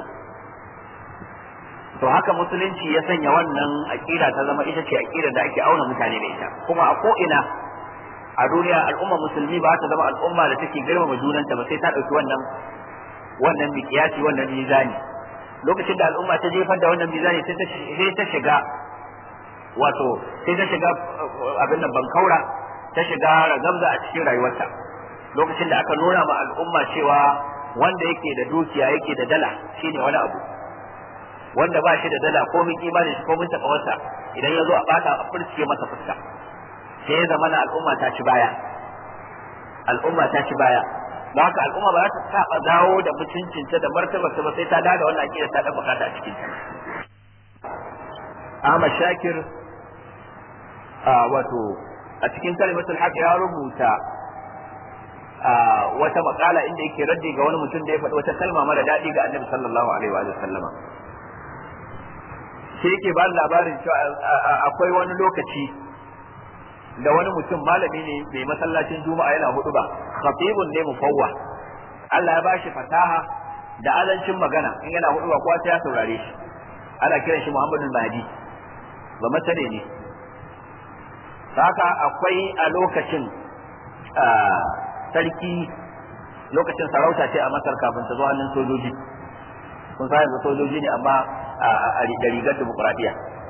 A: to haka musulunci ya sanya wannan aqida ta zama ita ce aqida da ake auna mutane da ita kuma a ko ina a duniya al'umma musulmi ba ta zama al'umma da take girmama junanta ba sai ta dauki wannan wannan miqyasi wannan mizani lokacin da al'umma ta jefar da wannan mizani sai ta shiga wato sai ta shiga abin nan bankaura ta shiga ragamza a cikin rayuwarta lokacin da aka nuna ma al'umma cewa wanda yake da dukiya yake da dala shine wani abu wanda ba shi da dala ko min imanin shi ko min takawarsa idan ya zo a bata a furcike masa fuska sai ya zama na al'umma ta ci baya al'umma ta ci baya don haka al'umma ba za ta saba dawo da mutuncinta da martabarta ba sai ta dawo da wannan akida ta dan bukata a cikin ta Ahmad Shakir wato a cikin kalimatul haq ya rubuta wata makala inda yake raddi ga wani mutum da ya faɗi wata kalma mara daɗi ga annabi sallallahu alaihi wa sallama sai yake ba labarin cewa akwai wani lokaci da wani mutum malami ne mai masallacin juma'a yana hudu ba khatibun ne mufawwa Allah ya bashi fasaha da azancin magana in yana hudu ba kowa sai ya saurare shi ana kiran shi Muhammadu Mahdi ba masane ne haka akwai a lokacin sarki lokacin sarauta ce a Masar kafin ta zo hannun sojoji kun sa yanzu sojoji ne amma a rigar dimokuraɗiyya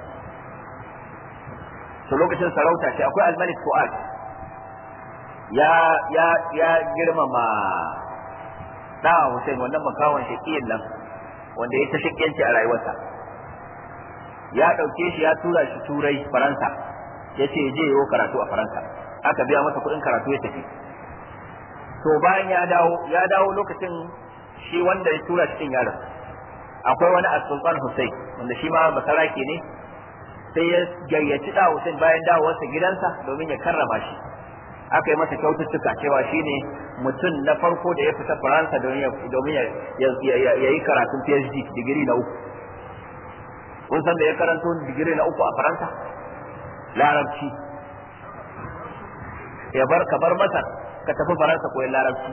A: to lokacin sarauta ce akwai almalik fuad ya ya ya girmama da Hussein wannan makawan shakiyin nan wanda ya ta shakiyanci a rayuwarsa ya ɗauke shi ya tura shi turai faransa ya ce je yiwo karatu a faransa aka biya masa kuɗin karatu ya tafi to bayan ya dawo ya dawo lokacin shi wanda ya tura shi yaron akwai wani as-sultan Hussein wanda shi ma basarake ne sai ya gayyaci da Hussein bayan dawowarsa gidansa domin ya karrama shi aka yi masa kyaututtuka cewa shine mutum na farko da ya fita Faransa domin ya yi karatun PhD digiri na uku kun san da ya karanto digiri na uku a Faransa larabci ya bar ka bar Masar ka tafi Faransa koyon larabci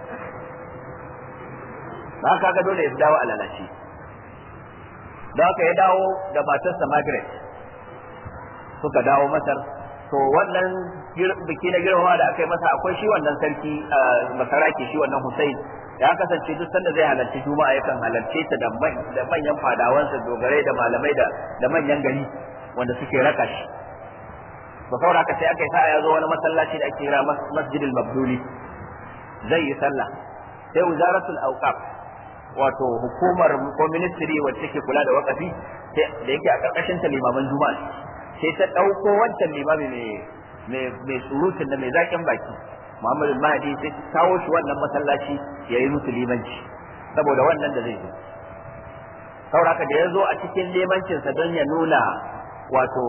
A: ba ka ga dole ya dawo a lalace da haka ya dawo da matarsa Margaret suka dawo Masar to wannan biki na girmama da aka yi masa akwai shi wannan sarki masaraki shi wannan Hussein ya kasance duk sanda zai halarci juma'a yakan halarce ta da manyan fadawansa dogarai da malamai da da manyan gari wanda suke raka shi ba saboda haka sai aka yi sa'a ya zo wani masallaci da ake kira masjidil mabduli zai yi sallah sai wizaratul awqaf wato hukumar ko ministry wacce take kula da wakafi da yake a karkashin ta limaman juma'a sai ta ɗauko wancan limami mai surutun da mai zaƙin baki Muhammadu Mahdi sai ta kawo shi wannan masallaci ya yi musu limanci saboda wannan da zai zo sauraka da ya zo a cikin limancinsa don ya nuna wato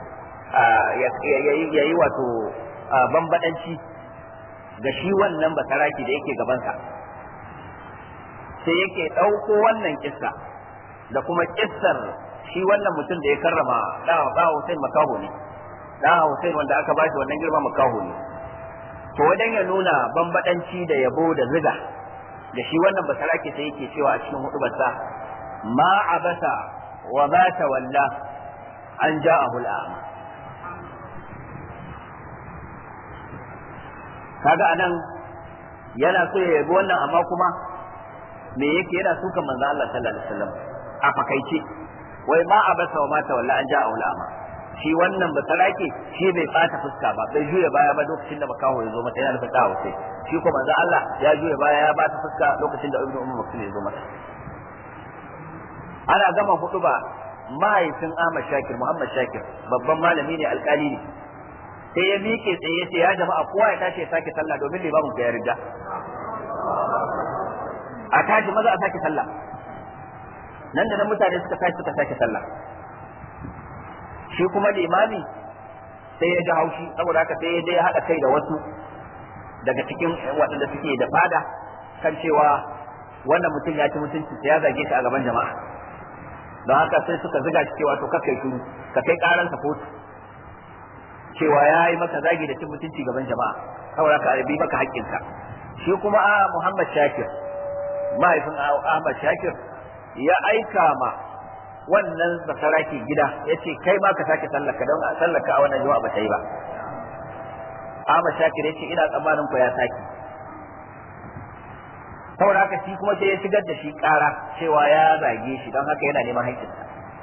A: ya yi wato bambadanci ga shi wannan basaraki da yake gabansa sai yake ɗauko wannan kissa da kuma kissar shi wannan mutum da ya karrama da Hussein makaho ne da Hussein wanda aka ba shi wannan girma makaho ne to wajen ya nuna bambadanci da yabo da ziga da shi wannan basarake sai yake cewa a cikin hudubarsa ma abasa wa ma tawalla an ja'ahu al'ama kaga anan yana so ya yabi wannan amma kuma me yake yana sukan manzo Allah sallallahu alaihi wasallam a fakaice wai ma abasa wa mata walla an ja'a ulama shi wannan ba sarake shi bai bata fuska ba bai juya baya ba lokacin da makaho ya zo mata yana nufin kawo sai shi ko manzo Allah ya juya baya ya bata fuska lokacin da ibnu ummu maktum ya zo mata ana gama hudu ba mahaifin Ahmad Shakir Muhammad Shakir babban malami ne alkali ne sai ya miƙe tsaye ya ce ya jama'a kowa ya tashi ya sake sallah domin limamin ya riga a tashi maza a sake sallah nan da nan mutane suka tashi suka sake sallah shi kuma limami sai ya ji haushi saboda haka sai ya je ya haɗa kai da wasu daga cikin waɗanda suke da fada kan cewa wannan mutum ya ci mutunci sai ya zage shi a gaban jama'a don haka sai suka ziga shi cewa to kakai shiru ka kai karansa kotu cewa ya yi maka zagi da cin mutunci gaban jama'a saboda ka arabi maka haƙƙinka shi kuma a Muhammad Shakir mahaifin Ahmad Shakir ya aika ma wannan basaraki gida ya ce kai ma ka sake sallaka don a sallaka a wannan juma'a ba ta yi ba Ahmad Shakir ya ce ina tsammanin ku ya sake saboda haka shi kuma sai ya shigar da shi ƙara cewa ya zage shi don haka yana neman haƙƙinsa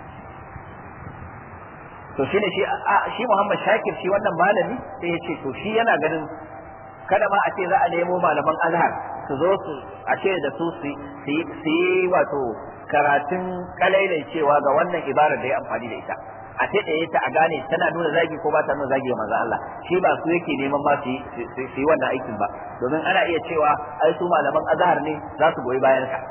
A: to shine shi shi Muhammad Shakir shi wannan malami sai ya ce to shi yana ganin kada ma a ce za a nemo malaman Azhar su zo su a ce da su su yi wato karatun kalailai cewa ga wannan ibarar da ya amfani da ita a ce da ta a gane tana nuna zagi ko ba ta nuna zagi ga manzo Allah shi ba su yake neman ma su yi wannan aikin ba domin ana iya cewa ai su malaman Azhar ne za su goyi bayan ka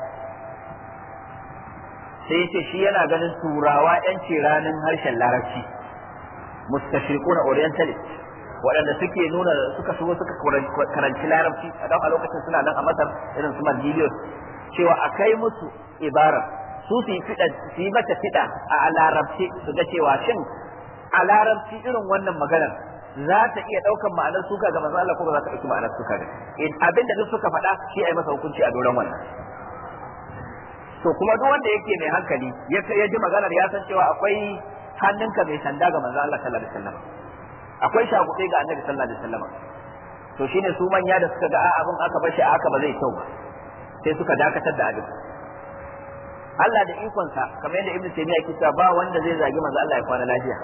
A: sai ya ce shi yana ganin turawa yan ranar harshen larabci mustashriquna orientalist waɗanda suke nuna suka shigo suka karanci larabci a don a lokacin suna nan a masar irin su margilius cewa a kai musu ibara su su yi fida su yi mata fida a larabci su ga cewa shin a larabci irin wannan maganar za ta iya ɗaukan ma'anar suka ga manzo Allah ko ba za ta ɗauki ma'anar suka ga abin da duk suka faɗa shi ai masa hukunci a doron wannan to kuma duk wanda yake mai hankali ya ji maganar ya san cewa akwai hannunka mai sanda ga manzo Allah sallallahu alaihi wasallam akwai shagube ga annabi sallallahu alaihi wasallam to shine su manya da suka ga a abin aka bashi a haka ba zai kyau ba sai suka dakatar da abin Allah da ikonsa kamar yadda Ibn Taymiyyah yake cewa ba wanda zai zagi manzo Allah ya kwana lafiya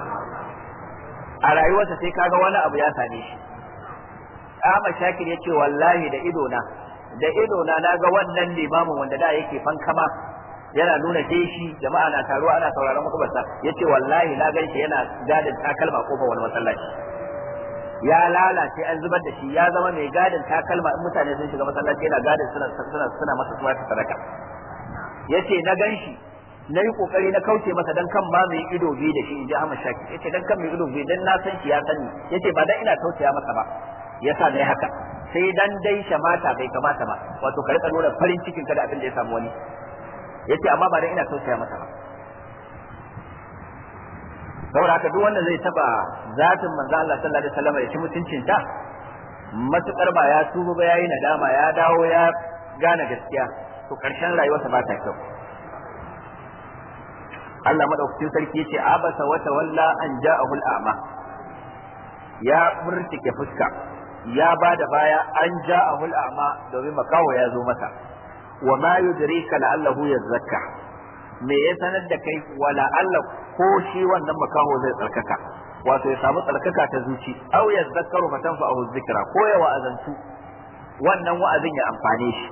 A: a rayuwarsa sai kaga wani abu ya same shi Ahmad Shakir ya ce wallahi da idona da idona na ga wannan limamin wanda da yake fankama yana nuna shi jama'a na taruwa ana sauraron mutubarsa ya ce wallahi na gan shi yana gadin takalma kofa wani masallaci ya lalace an zubar da shi ya zama mai gadin takalma in mutane sun shiga masallaci yana gadin suna suna suna masa suna sadaka yace na gan shi na yi kokari na kauce masa dan kan ma mai ido biyu da shi in ji Ahmad Shaki yace dan kan mai ido biyu dan na san shi ya sani yace ba dan ina tausaya masa ba yasa ne haka sai dan dai shamata bai kamata ba wato ka rika nuna farin cikin ka da abin da ya samu wani yace amma ba dan ina tausaya masa ba saboda haka duk wanda zai taba zatin manzo Allah sallallahu alaihi wasallam ya ci mutuncin ta matukar ba ya tuba ba yayi nadama ya dawo ya gane gaskiya to karshen rayuwarsa ba ta kyau Allah madaukakin sarki yace abasa wa tawalla an ja'ahu al-a'ma ya murtike fuska ya bada baya an ja'ahu al-a'ma domin makawo ya zo masa wa ma yudrika la'allahu yazakka me ya sanar da kai wala Allah ko shi wannan makaho zai tsarkaka wato ya samu tsarkaka ta zuci aw yazakkaru fatanfa'ahu dhikra ko ya wa'azantu wannan wa'azin ya amfane shi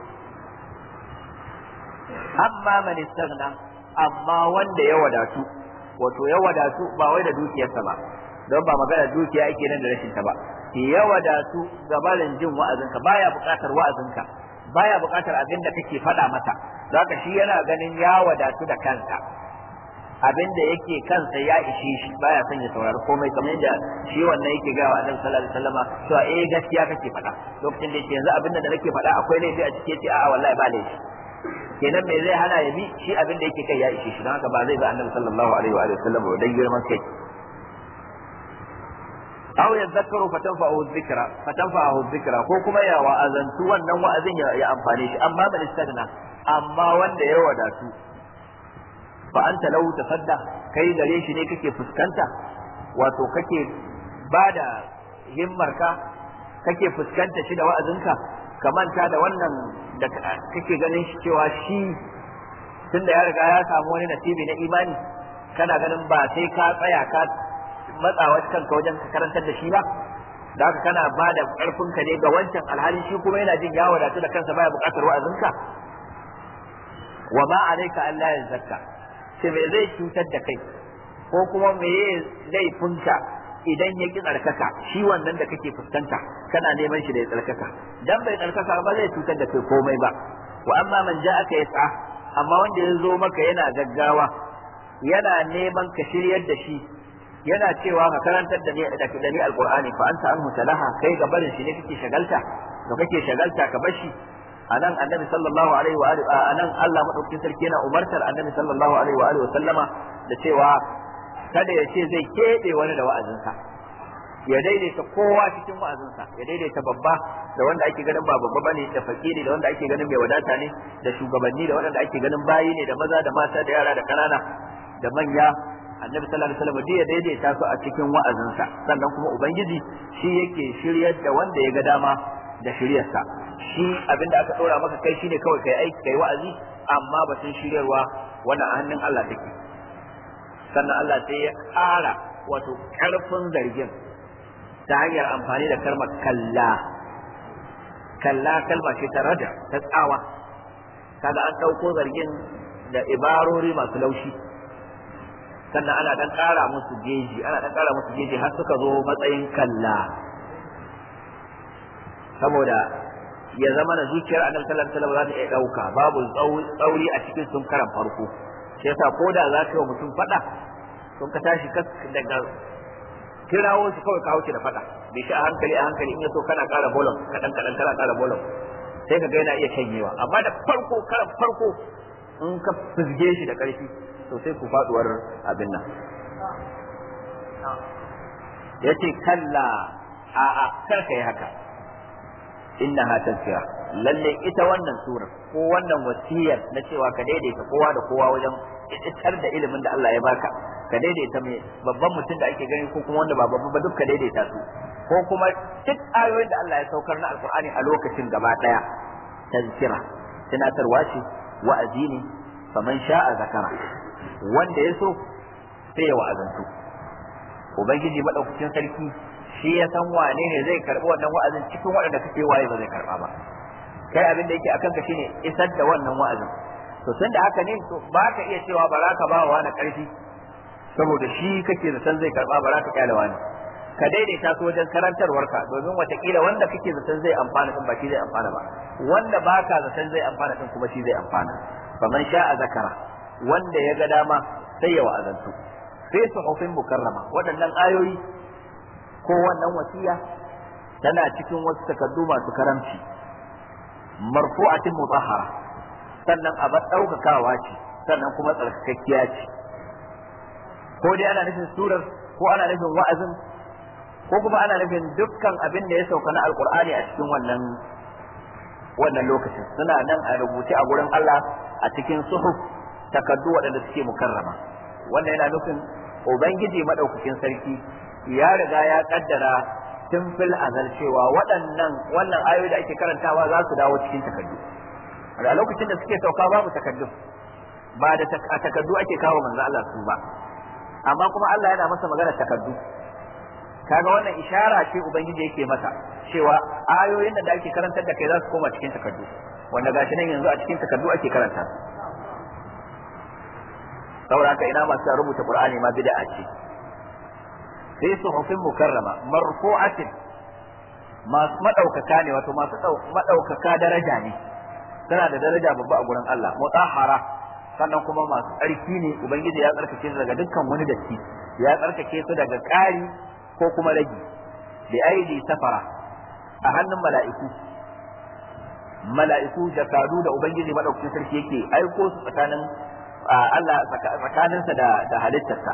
A: amma man istaghna amma wanda ya wadatu wato ya wadatu ba wai da dukiyarsa ba don ba magana dukiya ake nan da rashin ta ba ya wadatu ga barin jin wa'azinka baya buƙatar wa'azinka baya buƙatar abin da kake faɗa masa zaka shi yana ganin ya wadatu da kansa abin da yake kansa ya ishe shi baya son ya saurari komai kamar yadda shi wannan yake ga wa Annabi sallallahu alaihi wasallama cewa eh gaskiya kake faɗa lokacin da yake yanzu abin da nake faɗa akwai laifi a cike ce a'a wallahi ba laifi kenan me zai hana ya bi shi abin da yake kai ya ishe shi don haka ba zai ba Annabi sallallahu alaihi wa sallam ba dan girman kai aw yadhakkaru fatanfa'ahu dhikra fatanfa'ahu dhikra ko kuma ya wa'azantu wannan wa'azin ya amfane shi amma man istagna amma wanda ya wadatu fa anta lau tasadda kai gare shi ne kake fuskanta wato kake bada himmarka kake fuskanta shi da wa'azinka ka manta da wannan da kake ganin shi cewa shi tunda ya riga ya samu wani nasibi na imani kana ganin ba sai ka tsaya ka matsawa kanka wajen ka karantar da shi ba da haka kana ba da ƙarfinka ne ga wancan alhali shi kuma yana jin ya wadatu da kansa baya buƙatar wa'azinka wa ma alayka Allah ya zakka sai me zai cutar da kai ko kuma me laifinka idan ya ki tsarkaka shi wannan da kake fuskanta kana neman shi da ya tsarkaka dan bai tsarkaka ba zai cutar da kai komai ba wa amma man ja'aka yas'a amma wanda ya zo maka yana gaggawa yana neman ka shiryar da shi yana cewa ka karantar da ni da ni alqur'ani fa anta anhu talaha kai ga barin shi ne kake shagalta da kake shagalta ka bar shi anan annabi sallallahu alaihi wa alihi anan Allah madaukakin sarki yana umartar annabi sallallahu alaihi wa alihi wa sallama da cewa kada ya ce zai kebe wani da wa'azinsa ya daidaita kowa cikin wa'azinsa ya daidaita babba da wanda ake ganin ba babba bane da fakiri da wanda ake ganin mai wadata ne da shugabanni da wanda ake ganin bayi ne da maza da mata da yara da kanana da manya annabi sallallahu alaihi wasallam ya daidaita su a cikin wa'azinsa sannan kuma ubangiji shi yake shiryar da wanda ya ga dama da shiryarsa shi abinda aka dora maka kai shine kawai kai aiki kai wa'azi amma batun shiryarwa wannan a hannun Allah take sannan Allah sai ya ƙara wato ƙarfin zargin ta hanyar amfani da kalmar kalla kalla kalma ce ta raja ta tsawa kaga an ɗauko zargin da ibarori masu laushi sannan ana dan ƙara musu geji ana dan ƙara musu geji har suka zo matsayin kalla saboda ya zama na zuciyar annabi sallallahu alaihi wasallam za ta iya ɗauka babu tsauri a cikin sun karan farko shi yasa ko da za ka yi wa mutum faɗa sun ka tashi daga kirawo shi kawai ka wuce da faɗa bai shi a hankali a hankali in ya so kana ƙara bolon kaɗan kaɗan kana ƙara bolon sai ka ga yana iya shanyewa amma da farko karan farko in ka fizge shi da ƙarfi to sai ku faduwar abin nan yace kalla a a kar kai haka innaha tazkira lalle ita wannan surar ko wannan wasiyar na cewa ka daidaita kowa da kowa wajen isar da ilimin da Allah ya baka ka daidaita mai babban mutum da ake gani ko kuma wanda ba babba ba duk ka daidaita su ko kuma duk ayoyin da Allah ya saukar na alkur'ani a lokacin gaba daya tazkira tunatarwa ce wa'azi ne faman sha'a zakara wanda ya so sai ya wa'azantu ubangiji madaukakin sarki shi ya san wane ne zai karbi wannan wa'azin cikin waɗanda kake waye ba zai karba ba kai abin da yake akan ka shine isar da wannan wa'azin to tun da haka ne to ba ka iya cewa ba za ka ba wa wani karfi saboda shi kake da san zai karba ba za ka kyale wani ka daidaita su wajen karantarwarka domin watakila wanda kake zaton zai amfana din ba shi zai amfana ba wanda baka zaton zai amfana din kuma shi zai amfana faman sha'a zakara wanda ya ga dama sai ya wa'azantu sai suhufin mukarrama waɗannan ayoyi ko wannan wasiya tana cikin wasu takardu masu karamci marfu'atin mutahhara sannan a bar ɗaukakawa ce sannan kuma tsarkakakkiya ce ko dai ana nufin surar ko ana nufin wa'azin ko kuma ana nufin dukkan abin da ya sauka na alkur'ani a cikin wannan wannan lokacin suna nan a rubuce a gurin Allah a cikin suhuf takaddu waɗanda suke mukarrama wannan yana nufin ubangiji madaukakin sarki ya riga ya kaddara tun fil azal cewa waɗannan wannan ayoyi da ake karantawa za su dawo cikin takaddu a lokacin da suke sauka babu takaddu ba da takaddu ake kawo manzo Allah su ba amma kuma Allah yana masa magana takaddu kaga wannan ishara ce ubangiji yake masa cewa ayoyin da ake karantar da kai za su koma cikin takardu wanda gashi nan yanzu a cikin takardu ake karanta saboda haka ina masu rubuta qur'ani ma bid'a ce sai suhufin mukarrama marfu'atin masu madaukaka ne wato masu madaukaka daraja ne tana da daraja babba a gurin Allah mutahhara sannan kuma masu tsarki ne ubangiji ya tsarkake su daga dukkan wani datti ya tsarkake su daga ƙari ko kuma ragi bi aidi safara a hannun mala'iku mala'iku jakadu da ubangiji madaukakin sarki yake aiko su tsakanin Allah tsakaninsa da da halittarsa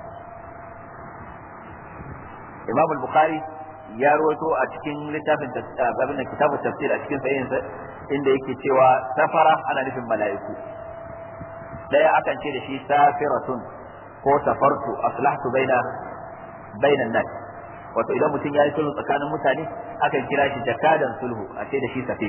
A: Imam al-Bukhari ya rawaito a cikin littafin abin kitabun tafsir a cikin sahihin inda yake cewa safara ana nufin mala'iku daya akan ce da shi safiratun ko safartu aslahtu baina bainan nas wato idan mutum ya yi sulhu tsakanin mutane akan kira shi jakadan sulhu a ce da shi safiq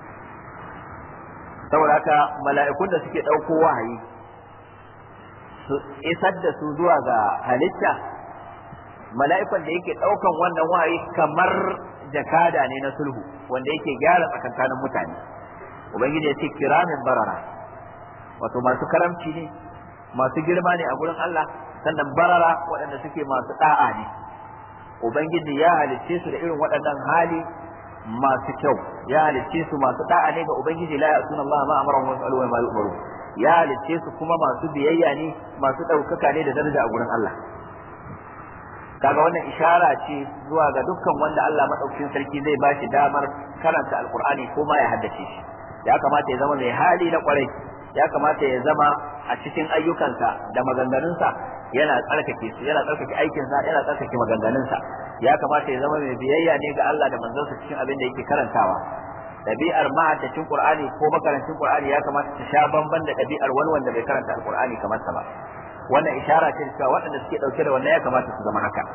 A: saboda haka mala'ikun da suke ɗauko wahayi su isar da su zuwa ga halitta mala'ikun da yake ɗaukan wannan wahayi kamar jakada ne na sulhu wanda yake gyara tsakankanin mutane ubangiji ya ce kiramin barara wato masu karamci ne masu girma ne a gurin Allah sannan barara waɗanda suke masu da'a ne ubangiji ya halicce su da irin waɗannan hali masu kyau ya halicce su masu da'a ne ga ubangiji la ya'tuna Allah ma amara wa yas'alu wa ma yu'maru ya halicce su kuma masu biyayya ne masu ɗaukaka ne da daraja a gurin Allah kaga wannan ishara ce zuwa ga dukkan wanda Allah madaukakin sarki zai ba shi damar karanta alqur'ani ko ma ya haddace shi ya kamata ya zama mai hali na kwarai ya kamata ya zama a cikin ayyukansa da maganganunsa yana tsarkake su yana tsarkake aikinsa yana tsarkake maganganunsa ya kamata ya zama mai biyayya ne ga Allah da manzonsa cikin abin da yake karantawa ɗabi'ar mahaddacin Qur'ani ko makarancin Qur'ani ya kamata ta sha bamban da ɗabi'ar wani wanda bai karanta Al-Qur'ani kamar sa ba wannan ishara ce cewa waɗanda suke ɗauke da wannan ya kamata su zama haka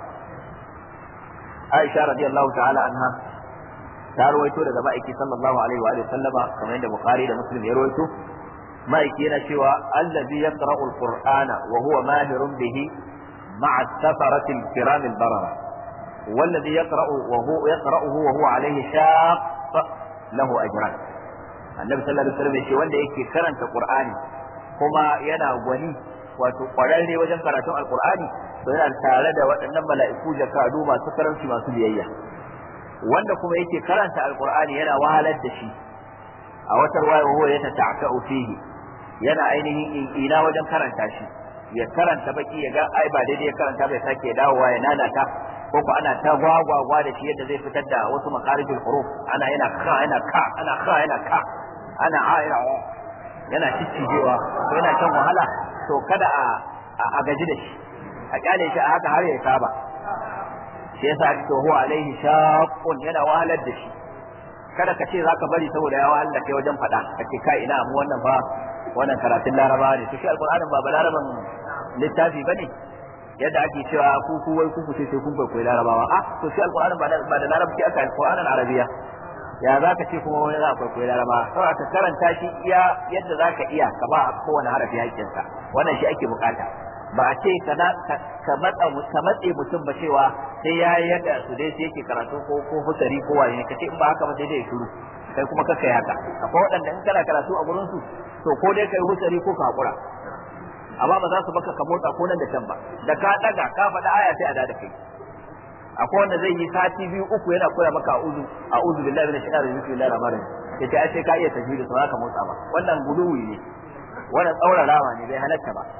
A: Aisha radiyallahu ta'ala anha ta rawaito daga ma'aiki sallallahu alaihi wa sallama kamar yadda Bukhari da Muslim ya rawaito ma'aiki yana cewa allazi yaqra'u al-Qur'ana wa huwa mahirun bihi ma'a safarati al-kiram al-barara والذي يقرأ وهو يقرأه وهو عليه شاق له أجران النبي صلى الله عليه وسلم يقول wanda yake karanta Qur'ani kuma yana gwani wato kwararre wajen karatun alkur'ani to yana tare da waɗannan mala'iku jakadu masu karanci masu biyayya wanda kuma yake karanta alkur'ani yana wahalar da shi a wata ruwaya huwa ya tata'u fihi yana ainihin ina wajen karanta shi ya karanta baki ya ga ai ba daidai ya karanta bai sake dawowa ya nanata ko ko ana ta gwagwagwa da shi yadda zai fitar da wasu makarijul huruf ana yana ka yana ka ana ka yana ka ana a yana yana ciccijewa ko yana shan wahala to kada a a gaji da shi a kyale shi a haka har ya saba shi yasa ake to huwa alaihi shaqqun yana wahalar da shi kada ka ce zaka bari saboda ya wahalar da kai wajen faɗa kace kai ina mu wannan fa wannan karatun laraba ne to shi alqur'anin ba balaraban littafi bane yadda ake cewa ku ku wai ku ce sai kun koyi larabawa ah to shi alqur'anin ba ba da larabci aka alqur'anin arabiya ya za ka ce kuma wani za a kwaikwayi laraba saboda ka karanta shi iya yadda za ka iya ka ba a kowane harafi haƙƙinsa wannan shi ake bukata ba a ce ka ka matsa ka matse mutum ba cewa sai ya yi yadda su dai sai yake karatu ko ko husari ko wani ka ce in ba haka ba sai dai shiru kai kuma ka kai haka akwai waɗanda in kana karatu a gurin su to ko dai kai husari ko ka hakura amma ba za su baka ka motsa ko nan da can ba da ka daga ka faɗa aya sai a da kai akwai wanda zai yi sati biyu uku yana koya maka a'udhu a'udhu billahi minash shaitanir rajim bismillahir rahmanir rahim yace ai sai ka iya tajwidi to ka motsa ba wannan guduwi ne wannan tsaurarawa ne bai halatta ba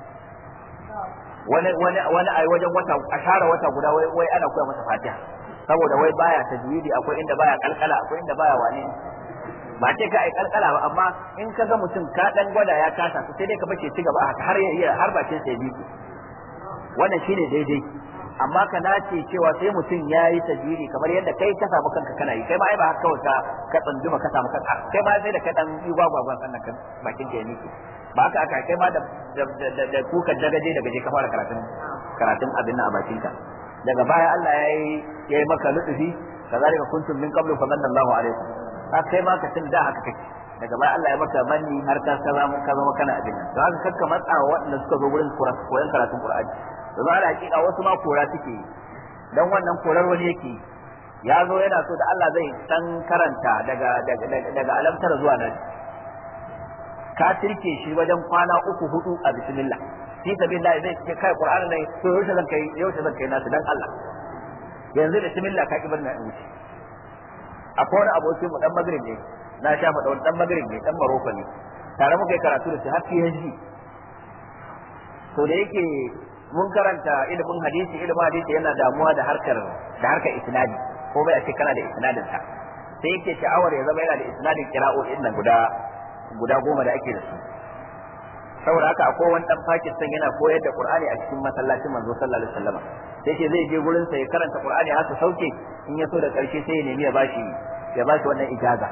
A: wani wani wani ai wajen wata a share wata guda wai wai ana koya masa fatiha saboda wai baya tajwidi akwai inda baya kalkala akwai inda baya wani ba ce ka ai kalkala ba amma in ka ga mutum ka dan gwada ya kasa sai dai ka bace ci gaba haka har ya iya har bakin sa ya bi wannan shine daidai amma ka nace cewa sai mutum ya yi tajwidi kamar yadda kai ka samu kanka kana yi kai ma ai ba haka kawai ka ka tsanjuma ka samu kanka kai ma sai da ka dan yi gwagwagwan sannan kan bakin ka ya miki ba haka aka kai ma da da da kukan dagaje daga je ka fara karatun karatun abin nan a bakin ka daga baya Allah ya yi ya yi maka lutfi kazalika kuntum min qablu fa manna Allahu alaikum haka kai ma ka tun da haka kake daga baya Allah ya maka manni har ka zama ka zama kana abin nan don haka kakka matsa waɗanda suka zo gurin koyon karatun Qur'ani domin ala hakika wasu ma kora suke dan wannan korar wani yake ya zo yana so da Allah zai dan karanta daga daga daga alamtar zuwa nan ka tirke shi wajen kwana uku hudu a bismillah fi sabilillah zai ce kai qur'ani ne to yaushe zan kai yaushe zan kai nasu dan Allah yanzu bismillah ka kibar na in wuce akwai wani abokin mu dan magrib ne na sha faɗa wani dan magrib ne dan maroko ne tare muka yi karatu da shi har PhD to da yake mun karanta ilimin hadisi ilimin hadisi yana damuwa da harkar da harkar isnadi ko bai a ce kana da isnadin sa sai yake sha'awar ya zama yana da isnadin kira'o'in nan guda guda goma da ake da su saboda haka akwai wani dan Pakistan yana koyar da Qur'ani a cikin masallacin manzo sallallahu alaihi wasallam sai ce zai je gurin sa ya karanta Qur'ani har su sauke in ya so da karshe sai ya nemi ya bashi ya bashi wannan ijaza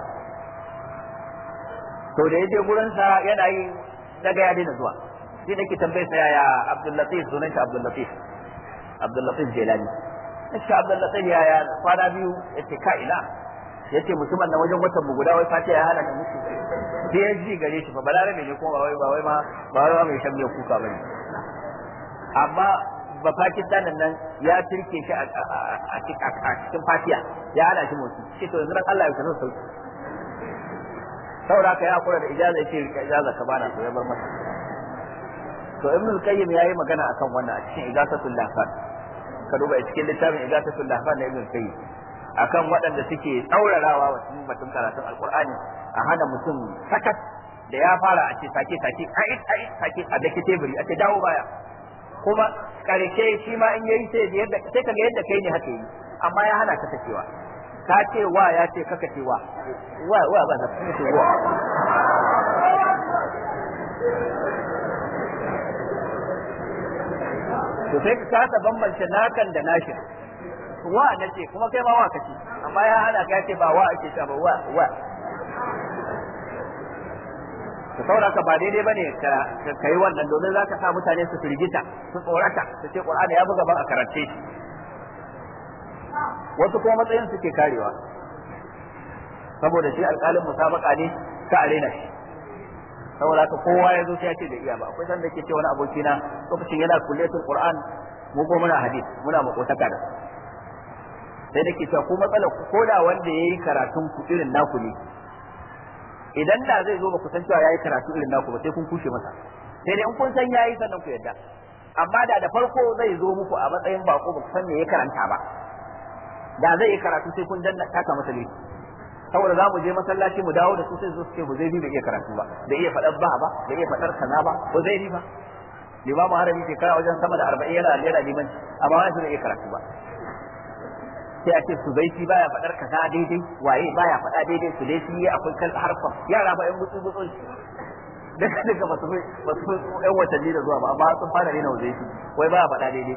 A: to da ya je gurin sa yana yi daga ya daina zuwa sai nake tambaye sa yaya Abdul Latif sunan shi Abdul Latif Abdul Latif Jelani shi Abdul Latif yaya kwana biyu yace ka ina yace mutumin nan wajen watan mu guda wai fatiha ya hana musu sai ya ji gare shi fa balarabe ne kuma ba wai ba wai ma ba wai mai shan kuka bane amma ba Pakistan nan ya tirke shi a cikin fatiha ya hana shi motsi shi to yanzu dan Allah ya sanar sauki saboda ka ya kula da ijaza yace ijaza ka bana to ya bar masa to ibn al-qayyim yayi magana akan wannan a cikin igasatul lahfan ka duba a cikin littafin igasatul lahfan na ibn al-qayyim akan waɗanda suke tsaurarawa wa cikin batun karatun alqur'ani a hana mutum sakat da ya fara a ce sake sake ai ai sake a dake teburi a ce dawo baya kuma karshe shi ma in yayi sai yadda sai kaga yadda kai ne haka yi amma ya hana ka tacewa ka ce wa ya ce kaka ce wa wa wa ba za ka ce wa to sai ka kasa bambance nakan da nashin wa na ce kuma kai ma wa kace amma ya hana ka ce ba wa ake ta ba wa wa to saboda ka ba daidai bane ka kai wannan domin zaka sa mutane su firgita su tsorata su ce Qur'ani ya buga ban a karance shi wasu kuma matsayin suke karewa saboda shi alƙalin musabaka ne ta arena shi saboda haka kowa ya zo sai ya ce da iya ba akwai sanda ke ce wani abokina lokacin yana kulletul qur'an mu ko muna hadith muna makotaka da sai da ke cewa ko matsala ko da wanda yayi karatun ku irin naku ne idan da zai zo ba ku san cewa yayi karatu irin naku ba sai kun kushe masa sai dai in kun san yayi sannan ku yadda amma da da farko zai zo muku a matsayin bako ba ku san me ya karanta ba da zai yi karatu sai kun danna taka masa laifi saboda za mu je masallaci mu dawo da su sai zo su ce Huzaifi bai iya karatu ba bai iya faɗar ba ba bai iya faɗar kaza ba Huzaifi ba limamu harami shekara wajen sama da arba'in yana yana liman amma wani bai iya karatu ba sai a ce su baiti baya faɗar kaza daidai waye baya faɗa daidai su dai yi akwai kan harfa yara ba yan gutsu gutsu daga daga ba su ba su yan watanni da zuwa ba amma sun fara rena waje shi wai ba faɗa daidai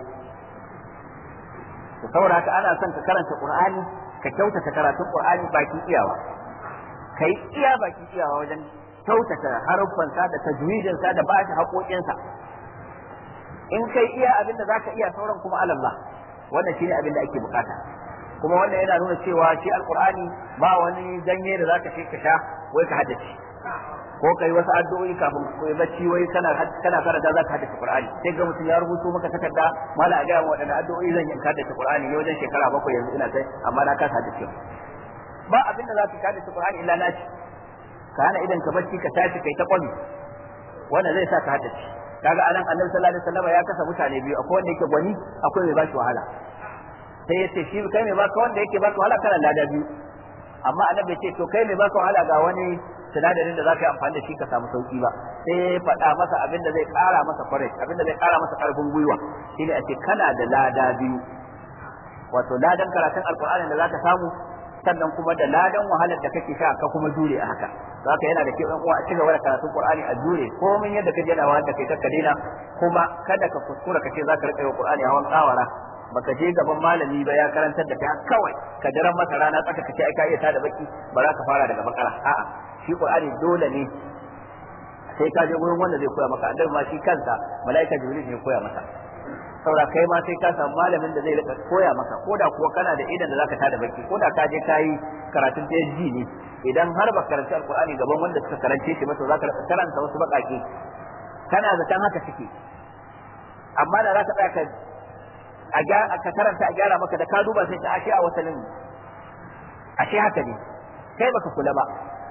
A: to saboda haka ana son ka karanta qur'ani ka kyautata karatun qur'ani baki iyawa kai iya baki iyawa wajen kyautata haruffansa da tajwidinsa da bashi haƙoƙinsa in kai iya abin da zaka iya sauran kuma alallah wannan shine abin da ake bukata kuma wannan yana nuna cewa shi alqur'ani ba wani ganye da zaka shi ka sha wai ka haddace ko kai wasu addu'o'i kafin ko bacci wai kana kana karanta zaka haddace qur'ani sai ga mutum ya rubuto maka takarda mala a ga wadannan addu'o'i zan yi haddace qur'ani ne wajen shekara bakwai yanzu ina kai amma na kasa haddace ba abin da zaka haddace qur'ani illa naci ka hana idan ka bacci ka tashi kai ta kwami wannan zai sa ka haddace kaga anan annabi sallallahu alaihi wasallam ya kasa mutane biyu akwai wanda yake gwani akwai mai bashi wahala sai yace shi kai mai baka wanda yake baka wahala kana lada biyu amma annabi ya ce to kai mai baka wahala ga wani sinadarin da za ka yi amfani da shi ka samu sauki ba sai ya faɗa masa abin da zai ƙara masa courage abin da zai ƙara masa ƙarfin gwiwa shine a ce kana da lada biyu wato ladan karatun alƙur'ani da za ka samu sannan kuma da ladan wahalar da kake sha ka kuma jure a haka haka yana da kyau ɗan uwa a ci gaba da karatun Qur'ani a jure komai yadda ka jana wanda kai ka daina kuma kada ka kuskura ka ce za ka rika yi Qur'ani hawan kawara baka je gaban malami ba ya karantar da kai kawai ka daren masa rana tsaka kace ai ka iya tada baki ba za ka fara daga bakara a'a shi Qur'ani dole ne sai ka je gurin wanda zai koya maka annabi ma shi kansa malaika jibril ne koya masa saboda kai ma sai ka samu malamin da zai rika koya maka ko da kuwa kana da idan da zaka tada baki ko da ka je kayi karatun PhD ne idan har ba karanta alqur'ani gaban wanda suka karance shi ba to zaka rika karanta wasu bakake kana zaton haka suke amma da zaka tsaya ka a ka karanta a gyara maka da ka duba sai ka ashe a wasanin ashe haka ne kai baka kula ba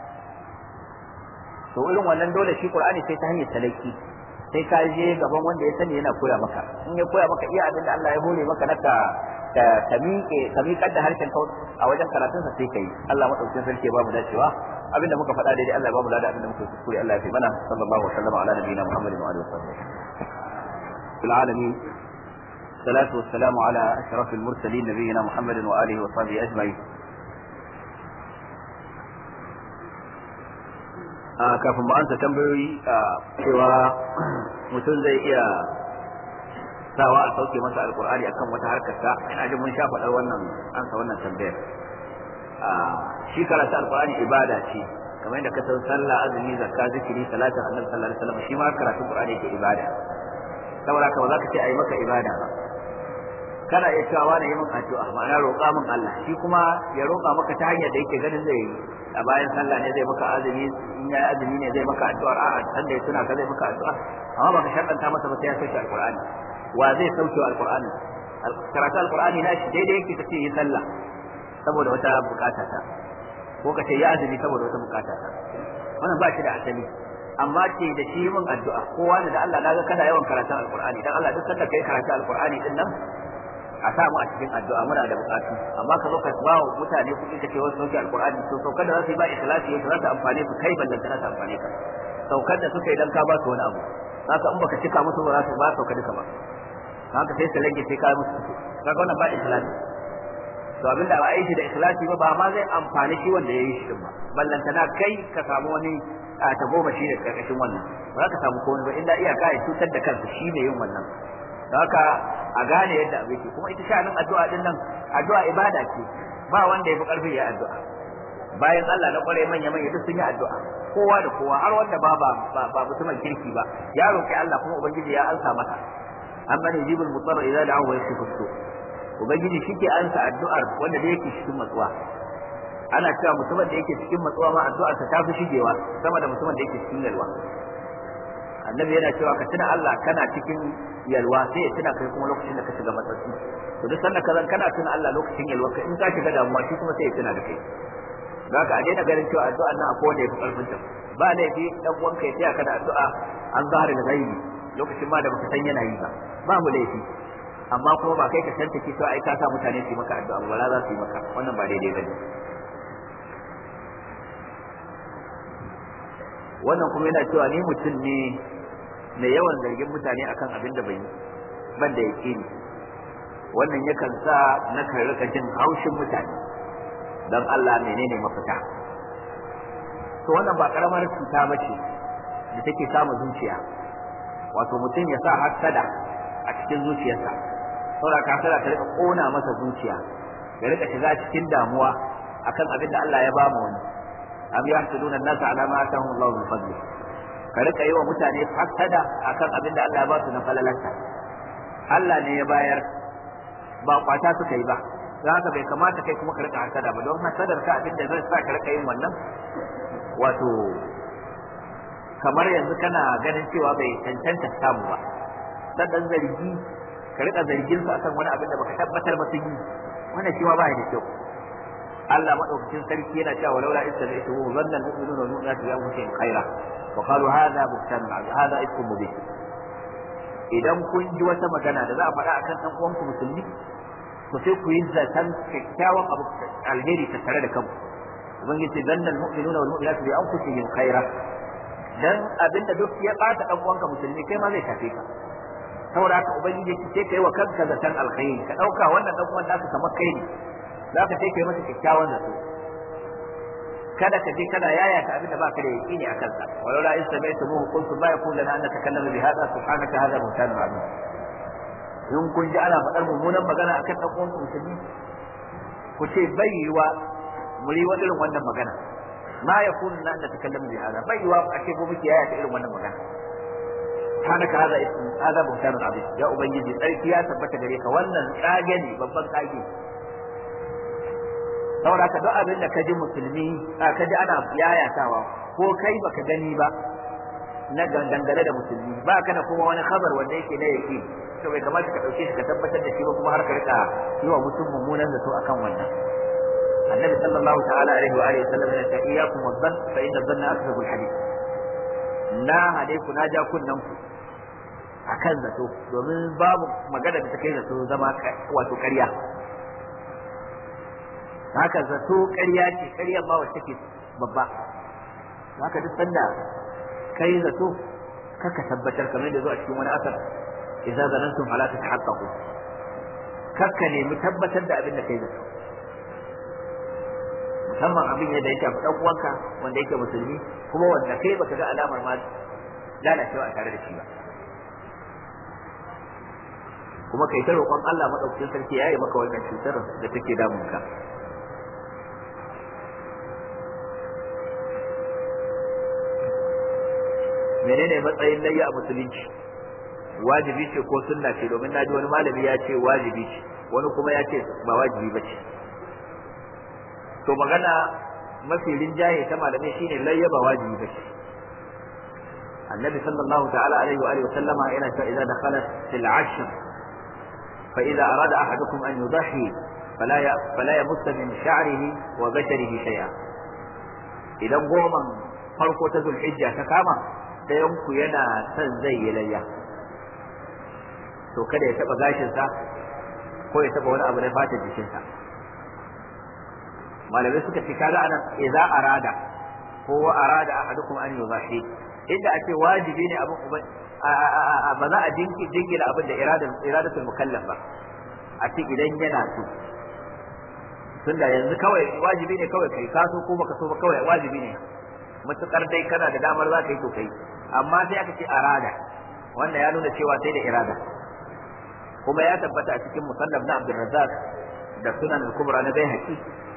A: to irin wannan dole shi qur'ani sai ta hanyar talaki sai ka je gaban wanda ya sani yana koya maka in ya koya maka iya abin da Allah ya hore maka naka ka ka miƙe ka miƙar da harshen ka a wajen karatunsa sai kai Allah madaukakin sarki ya ba mu dacewa abin da muka faɗa daidai Allah ya ba mu lada abin da muka kuskure Allah ya fi mana sallallahu alaihi wa sallam ala nabiyina Muhammadin wa alihi wa sahbihi fil alamin الصلاة والسلام على أشرف المرسلين نبينا محمد وآله وصحبه أجمعين kafin mu ansa tambayoyi cewa mutum zai iya sawa a sauke masa alkur'ani akan wata harkar sa ina jin mun sha faɗar wannan ansa wannan tambayar shi karatu alkur'ani ibada ce kamar yadda ka san sallah azumi zakka zikiri salatin annabi sallallahu alaihi wasallam shi ma karatun qur'ani yake ibada saboda haka ba za ka ce ayi maka ibada ba kana iya cewa wani yi min addu'a ma'ana roƙa min Allah shi kuma ya roƙa maka ta hanyar da yake ganin zai yi a bayan sallah ne zai maka azumi in ya azumi ne zai maka addu'ar a'a san da ya tuna ka zai maka addu'a amma baka sharɗanta masa ba sai ya sauke alqur'ani wa zai sauke alqur'ani karatu alqur'ani na shi daidai yake kace yi sallah saboda wata bukata ta ko ka ce ya azumi saboda wata bukata ta wannan ba shi da asali amma ce da shi min addu'a kowa ne da Allah naga kana yawan karatun alqur'ani dan Allah duk sanda kai karatu alqur'ani din nan a sa mu a cikin addu'a muna da bukatu amma ka zo ka ba wa mutane kuɗi ka ce wasu sauke alqur'ani to saukar da za su yi ba ikhlasi yau za ta amfane su kai ballan za ta amfane ka saukar da suka yi dan ka ba su wani abu haka in baka cika musu ba za su ba sauka duka ba haka sai su rage sai ka musu kaga wannan ba ikhlasi to abinda ba a yi shi da ikhlasi ba ba ma zai amfani shi wanda ya yi shi din ba ballantana kai ka samu wani a ta goma shi da karkashin wannan ba za ka samu komai ba illa iyaka ya cutar da kansa shi ne yin wannan haka a gane yadda abin ke kuma ita sha'anin addu'a din nan addu'a ibada ce ba wanda ya fi karfi ya addu'a bayan Allah na kware manya manya duk sun yi addu'a kowa da kowa har wanda ba ba ba mutumin kirki ba ya roki Allah kuma ubangiji ya ansa masa amma ne jibul mutarra idza da'ahu wa yashfu su ubangiji shike ansa addu'ar wanda da yake cikin matsuwa ana cewa mutumin da yake cikin matsuwa ma addu'ar ta tafi shigewa sama da mutumin da yake cikin yalwa annabi yana cewa ka tuna Allah kana cikin yalwa sai ya tuna kai kuma lokacin da ka shiga matsatsi to duk sanda ka zan kana tuna Allah lokacin yalwa ka in ka shiga damuwa shi kuma sai ya tuna da kai da haka a daina ganin cewa addu'a nan akwai wanda ya fi karfin ta ba laifi dan uwanka ya taya ka da addu'a an zahara da gaibi lokacin ma da baka san yana yi ba ba mu laifi amma kuma ba kai ka tantake cewa ai ka sa mutane su yi maka addu'a wala za su yi maka wannan ba daidai bane wannan kuma yana cewa ni mutum ne mai yawan zargin mutane akan abin da bai ban da yake ni wannan yakan sa na kan rika jin haushin mutane dan Allah menene mafita to wannan ba karamar cuta bace da take kama zuciya wato mutum ya sa hasada a cikin zuciyarsa saboda hasada ta rika kona masa zuciya ya rika shiga cikin damuwa akan abin da Allah ya ba mu wani am yahsuduna an-nasa ala ma atahum Allah min fadli ka rika yi wa mutane hasada akan abin da Allah ya ba su na falalarsa Allah ne ya bayar ba kwata suka yi ba za haka bai kamata kai kuma ka rika hasada ba don hasadar ka abin da zai sa ka rika yin wannan wato kamar yanzu kana ganin cewa bai cancanta samu ba dan dan zargi ka rika zargin su akan wani abin da baka tabbatar ba sun yi wannan shi ma ba da kyau Allah madaukakin sarki yana cewa laula istami'tu dhanna al-mu'minuna wal mu'minatu bi anfusihim khaira wa qalu hadha buhtan hadha ifkum mubin idan kun ji wata magana da za a faɗa akan ɗan uwanku musulmi to sai ku yi zaton kyakkyawan abu alheri ta tare da kanku ubangiji zanna almu'minuna wal mu'minatu bi anfusihim khaira dan abinda duk ya bata dan uwanka musulmi kai ma zai tafe ka saboda haka ubangiji sai kai wa kanka zaton alkhairi ka dauka wannan dan uwan naka kamar kai ne zaka sai kai masa kyakkyawan zato kada ka je kana yaya ka abinda baka da yaqini akan sa walau la istami'tumuhu qultu ma yakun lana an natakallama bi hadha subhanaka hadha buhtanun azim in kun ji ana faɗar mummunan magana akan ɗan uwan musulmi ku ce bai yiwa mu yi wa irin wannan magana ma ya kun na da takallamu bi hada bai yiwa a ce ko muke yaya ta irin wannan magana subhanaka hada ismu hada buhtanun azim ya ubangiji tsarki ya tabbata gare ka wannan tsage ne babban tsage saboda ka duk abin da ka ji musulmi ka ji ana yayatawa ko kai baka gani ba na dangane da musulmi ba ka da kuma wani khabar wanda yake na yake to bai kamata ka dauke shi ka tabbatar da shi ba kuma har ka rika yi wa mutum mummunan zato akan wannan annabi sallallahu ta'ala alaihi wa alihi sallam ya ce iyyakum wadhann fa inna dhanna akdhabu alhadith na hade ku na ja kunnan ku akan zato domin babu magana da ta kai zato zama wato ƙarya haka zato ƙarya ce ƙarya ba wacce take babba haka duk sanda kai zato kaka tabbatar kamar da zo a cikin wani asar idza zanantum fala tatahaqqaqu kakka ne mu tabbatar da abin da kai zato musamman abin da yake dan uwanka wanda yake musulmi kuma wanda kai baka ga alamar ma lalacewa a tare da shi ba kuma kai ta roƙon Allah madaukakin sarki yayi maka wannan cutar da take damun ka menene matsayin layya a musulunci wajibi ce ko sunna ce domin na ji wani malami ya ce wajibi ce wani kuma ya ce ba wajibi ba ce to magana mafi rinjaye ta malamai shine layya ba wajibi ba ce annabi sallallahu ta'ala alaihi wa alihi sallama yana cewa idza dakhala fil ashr fa idza arada ahadukum an yudahi fala ya fala yamassa min sha'rihi wa basharihi shay'a idan goman farko ta zulhijja ta kama ɗayanku yana son zai yi layya to kada ya taɓa gashinsa ko ya taɓa wani abu na fatan jikinsa malamai suka ce kaga anan idza arada ko wa arada ahadukum an yuzahi inda ake wajibi ne abin ba za a jingina abin da iradatul mukallaf ba a ce idan yana so tunda yanzu kawai wajibi ne kawai kai kaso ko baka so ba kawai wajibi ne matukar dai kana da damar za ka yi to kai amma sai aka ce arada wannan ya nuna cewa sai da irada kuma ya tabbata a cikin musannaf na Abdul Razzaq da sunan al-kubra na Baihaqi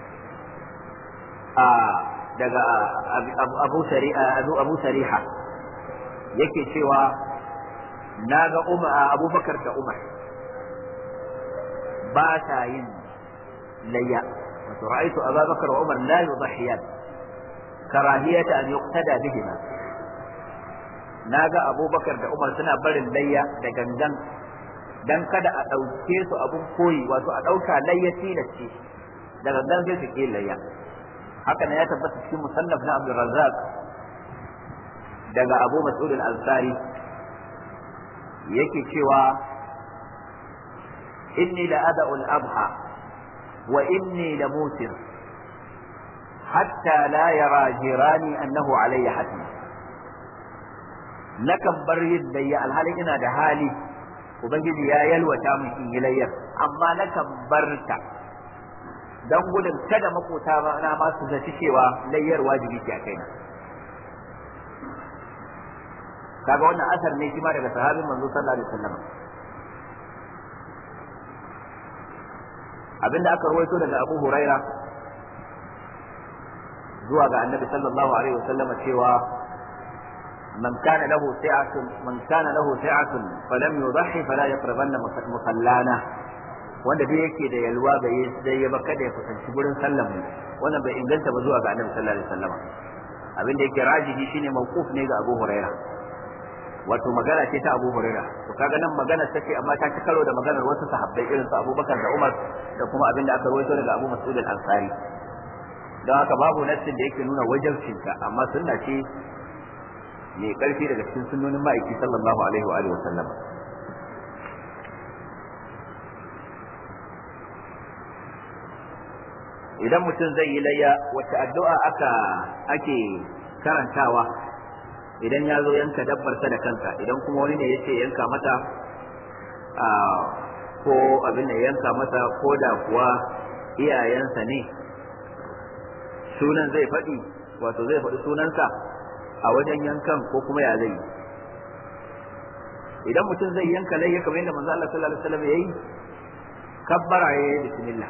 A: a daga Abu Sari'a Abu Sariha yake cewa naga Umar Abubakar da Umar ba ta yin layya wato ra'aytu Abubakar wa Umar la yudhiyan karahiyata an yuqtada bihima naga Abubakar da Umar suna barin layya da gangan dan kada a ɗauke su abun koyi wato a ɗauka layya tilasce da gangan sai su ke layya haka ne ya tabbata cikin musannaf na Abdul Razzaq daga Abu Mas'ud al-Ansari yake cewa inni la ada'u al-abha wa inni la mutir hatta la yara jirani annahu alayya hatma nakan bar yin layya alhalin ina da hali ubangiji ya yalwata min in yi layyar amma nakan bar ta dan gudun kada makota na ma su zaci cewa layyar wajibi ce a kaina kaga wannan asar ne shi ma daga sahabin manzo sallallahu alaihi wasallam abinda aka rawaito daga Abu Huraira zuwa ga Annabi sallallahu alaihi wasallam cewa man kana lahu sa'atun man kana lahu sa'atun falam yudhi fala yaqrabanna musallana wanda dai yake da yalwa bai dai ya baka da ya kusanci gurin sallan mu wannan bai inganta ba zuwa ga Annabi sallallahu alaihi wasallam abinda yake rajihi shine mawquf ne ga Abu Huraira wato magana ce ta Abu Huraira to kaga nan magana take amma ta ci karo da maganar wasu sahabbai irin su Abubakar da Umar da kuma abin da aka rawaito daga Abu Mas'ud al-Ansari don haka babu nassin da yake nuna wajibcin ta amma sunna ce mai karfi daga cikin sunnonin ma'aiki sallallahu alaihi wa alihi wa sallam idan mutum zai yi layya wacce addu'a aka ake karantawa idan ya zo yanka dabbarsa da kanka idan kuma wani ne ya ce yanka mata ko abin da yanka mata ko da kuwa iyayensa ne sunan zai faɗi wato zai faɗi sunansa a wajen yankan ko kuma ya zai idan mutum zai yanka layya kamar yadda manzo Allah sallallahu alaihi wasallam yayi kabbara yayi bismillah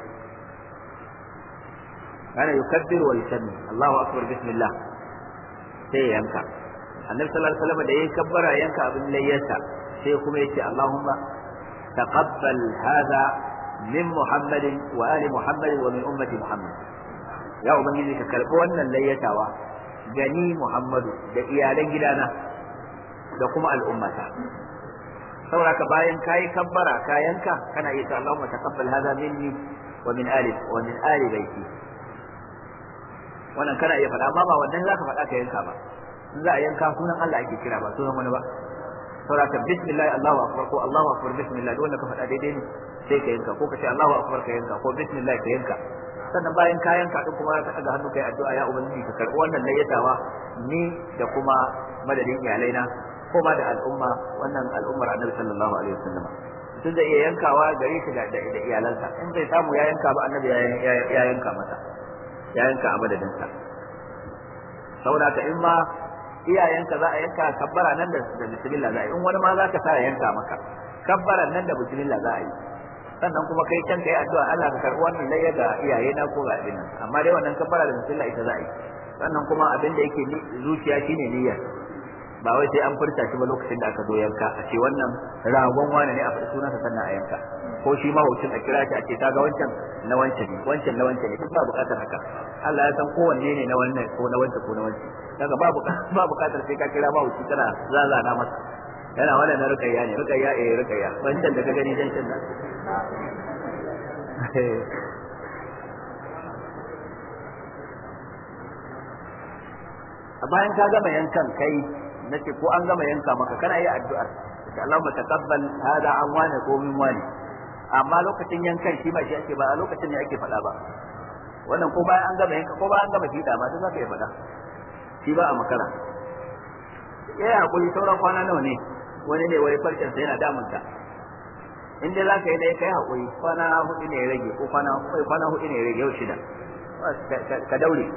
A: kana yukabbiru wa yusammi Allahu akbar bismillah sai yanka annabi sallallahu alaihi wasallam da yayi kabbara yanka abin layyarsa sai kuma yace Allahumma taqabbal hadha min Muhammadin wa ali Muhammadin wa min ummati Muhammad ya ubangiji ka karbi wannan layyatawa gani Muhammadu da iyalan gidana da kuma al'ummata saboda ka bayan kayi kabbara ka yanka kana iya Allahumma taqabbal hadha minni wa min ali wa min ali baiti wannan kana iya faɗa amma ba wannan zaka faɗa ka yanka ba in za a yanka sunan Allah ake kira ba sunan wani ba saboda bismillah Allahu akbar ko Allahu akbar bismillah duk wanda ka faɗa daidai ne sai ka yanka ko ka ce Allahu akbar ka yanka ko bismillah ka yanka sannan bayan ka yanka din kuma ka daga hannu kai addu'a ya ubangiji ka karɓi wannan layyatawa ni da kuma madadin iyalaina ko ma da al'umma wannan al'ummar annabi sallallahu alaihi wasallam mutum zai iya yankawa gare shi da iyalansa in bai samu ya yanka ba annabi ya yanka masa ya yanka a madadinsa saboda ka in ma iyayenka za a yanka kabbara nan da bismillah za a yi in wani ma za ka sa ya yanka maka kabbaran nan da bismillah za a yi sannan kuma kai can kai addu'a Allah ka karɓi wannan layya ga iyaye na ko ga abin nan amma dai wannan kabbara da bismillah ita za a yi sannan kuma abin da yake zuciya shine niyyar ba wai sai an furta shi ba lokacin da aka zo yanka a ce wannan ragon wane ne a faɗi sunansa sannan a yanka ko shi ma wucin a kira shi a ce ta ga wancan na wancan ne wancan na wancan ne duk ba buƙatar haka Allah ya san kowanne ne na wannan ko na wancan ko na wancan daga ba ba buƙatar sai ka kira ba wuci kana zazana masa yana wannan na rukayya ne rukayya eh rukayya wancan da ka gani dan can da bayan ka gama yankan kai nace ko an gama yanka maka kana yi addu'ar insha Allah mu taqabbal hada an wani ko min wani amma lokacin yankan shi ba shi ake ba a lokacin ne ake faɗa ba wannan ko bayan an gama yanka ko bayan an gama fiɗa ma duk zaka yi faɗa shi ba a makara ya yi hakuri sauran kwana nawa ne wani ne wani farcen sa yana damunta in dai zaka yi da kai hakuri kwana hudu ne ya rage ko kwana kwana hudu ne ya rage yau shida ka daure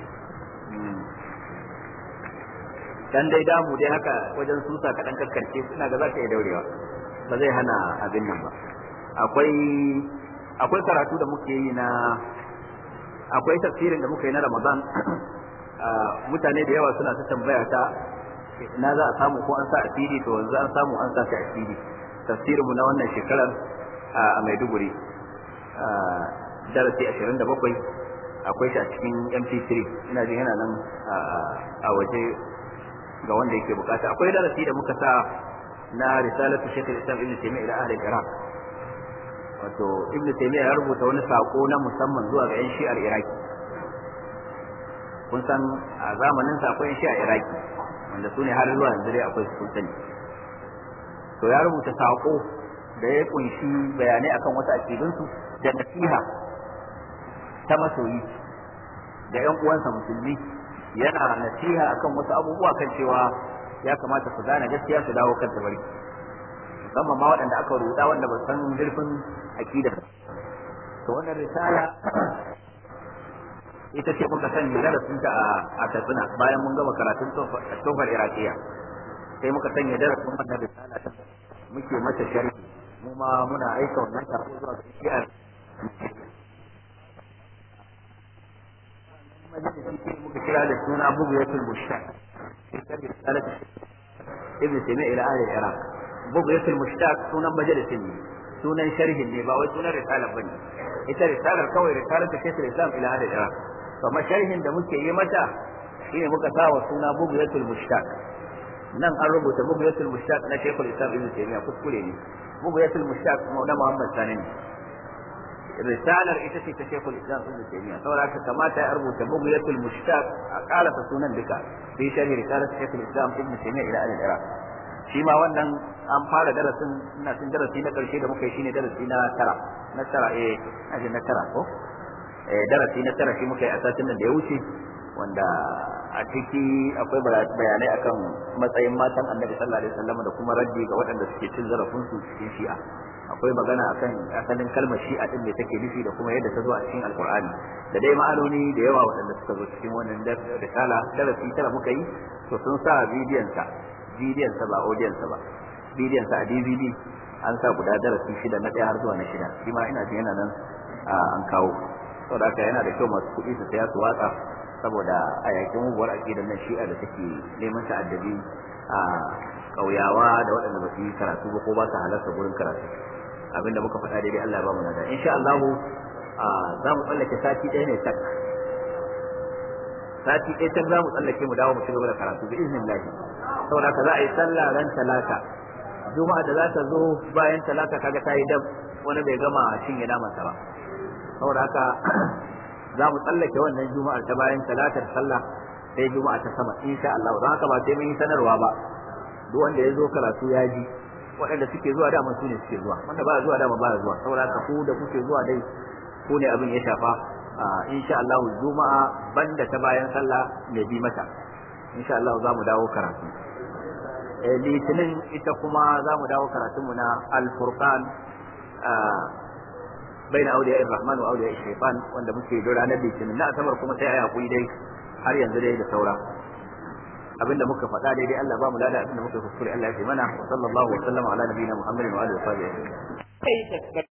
A: dan dai damu dai haka wajen susa ka dan kakkarce ina ga za ka iya daurewa ba zai hana abin nan ba akwai akwai karatu da muke yi na akwai tafsirin da muka yi na Ramadan mutane da yawa suna ta tambaya ta na za a samu ko an sa a CD to yanzu an samu an sa shi a CD tafsirin mu na wannan shekarar a Maiduguri darasi 27 akwai shi a cikin MP3 ina jin yana nan a waje ga wanda yake bukata akwai darasi da muka sa na risalatu Sheikh Islam Ibn Taymiyyah ila ahli Iraq wato Ibn Taymiyyah ya rubuta wani sako na musamman zuwa ga 'yan Shi'ar Iraki kun san a zamanin sa akwai 'yan Shi'ar Iraki wanda su ne har zuwa yanzu dai akwai su sani to ya rubuta sako da ya kunshi bayanai akan wasu akidunsu da nasiha ta masoyi da 'yan uwansa musulmi yana nasiha akan wasu abubuwa kan cewa ya kamata su gane gaskiya su dawo kan tabarki musamman ma waɗanda aka ruda wanda ba san zurfin aqida to wannan risala ita ce muka sanya darasin ta a Katsina bayan mun gama karatun tofar Iraqiya sai muka sanya darasin wannan risala ta muke mata sharhi mu ma muna aika wannan sako zuwa ga shi'ar majalisi muka kira da suna bugiyatul mushtaq sharhi risalat ibn Taymiyyah ila ahli Iraq bugiyatul mushtaq sunan majalisin ne sunan sharhin ne ba wai sunan risalar bane ita risalar kawai risalar ta Sheikhul Islam ila ahli Iraq kuma sharhin da muke yi mata shine muka sa wa suna bugiyatul mushtaq nan an rubuta bugiyatul mushtaq na Sheikhul Islam Ibn Taymiyyah kuskure ne bugiyatul mushtaq na Muhammad Sani ne risalar ita ce ta Sheikhul Islam Ibn Taymiyyah saboda haka kamata ya rubuta bugiyatul mushtaq a kalata sunan duka fi sharhi risalar Sheikhul Islam Ibn Taymiyyah ila al-Iraq shi ma wannan an fara darasin ina cin darasi na karshe da muka yi shine darasi na tara na tara eh aje na tara ko eh darasi na tara shi muka yi a satin da ya wuce wanda a ciki akwai bayanai akan matsayin matan annabi sallallahu alaihi wasallam da kuma raddi ga waɗanda suke cin zarafin su cikin shi'a akwai magana akan asalin kalmar shi'a din da take nufi da kuma yadda ta zo a cikin alqur'ani da dai ma'anoni da yawa waɗanda suka zo cikin wannan risala darasi tara muka yi to sun sa bidiyon sa bidiyon sa ba audiyon sa ba bidiyon sa a DVD an sa guda darasi shida na ɗaya har zuwa na shida shi ma ina jin yana nan an kawo saboda haka yana da kyau masu kuɗi su saya su watsa saboda a yakin muguwar aƙidar nan shi'a da take neman ta'addabi a ƙauyawa da waɗanda ba su yi karatu ba ko ba su halarta gurin karatu abinda muka faɗa daidai Allah ya ba mu nada insha Allah za mu tsallake sati ɗaya ne tak sati ɗaya tak za mu tsallake mu dawo mu ci gaba da karatu bi iznillah saboda haka za a yi sallah ran talata juma'a da za ta zo bayan talata kaga ta yi dab wani bai gama cinye namansa ba saboda haka za mu tsallake wannan juma'ar ta bayan talatar sallah sai juma'a ta sama insha Allah don haka ba sai mun yi sanarwa ba duk wanda ya zo karatu ya ji waɗanda suke zuwa dama su ne suke zuwa wanda ba zuwa dama ba zuwa saboda haka ku da kuke zuwa dai ku ne abin ya shafa insha Allah juma'a banda ta bayan sallah ne bi mata insha Allah za mu dawo karatu litinin ita kuma za mu dawo karatunmu na al-furqan بين أولياء الرحمن وأولياء الشيطان وأن muke da ranar litinin na asabar kuma sai a hakuri dai har yanzu dai da saura abinda muka faɗa daidai Allah ba mu lada abinda muka kuskure Allah ya fi mana wa sallallahu wa sallama ala nabiyina Muhammadin wa alihi wa sahbihi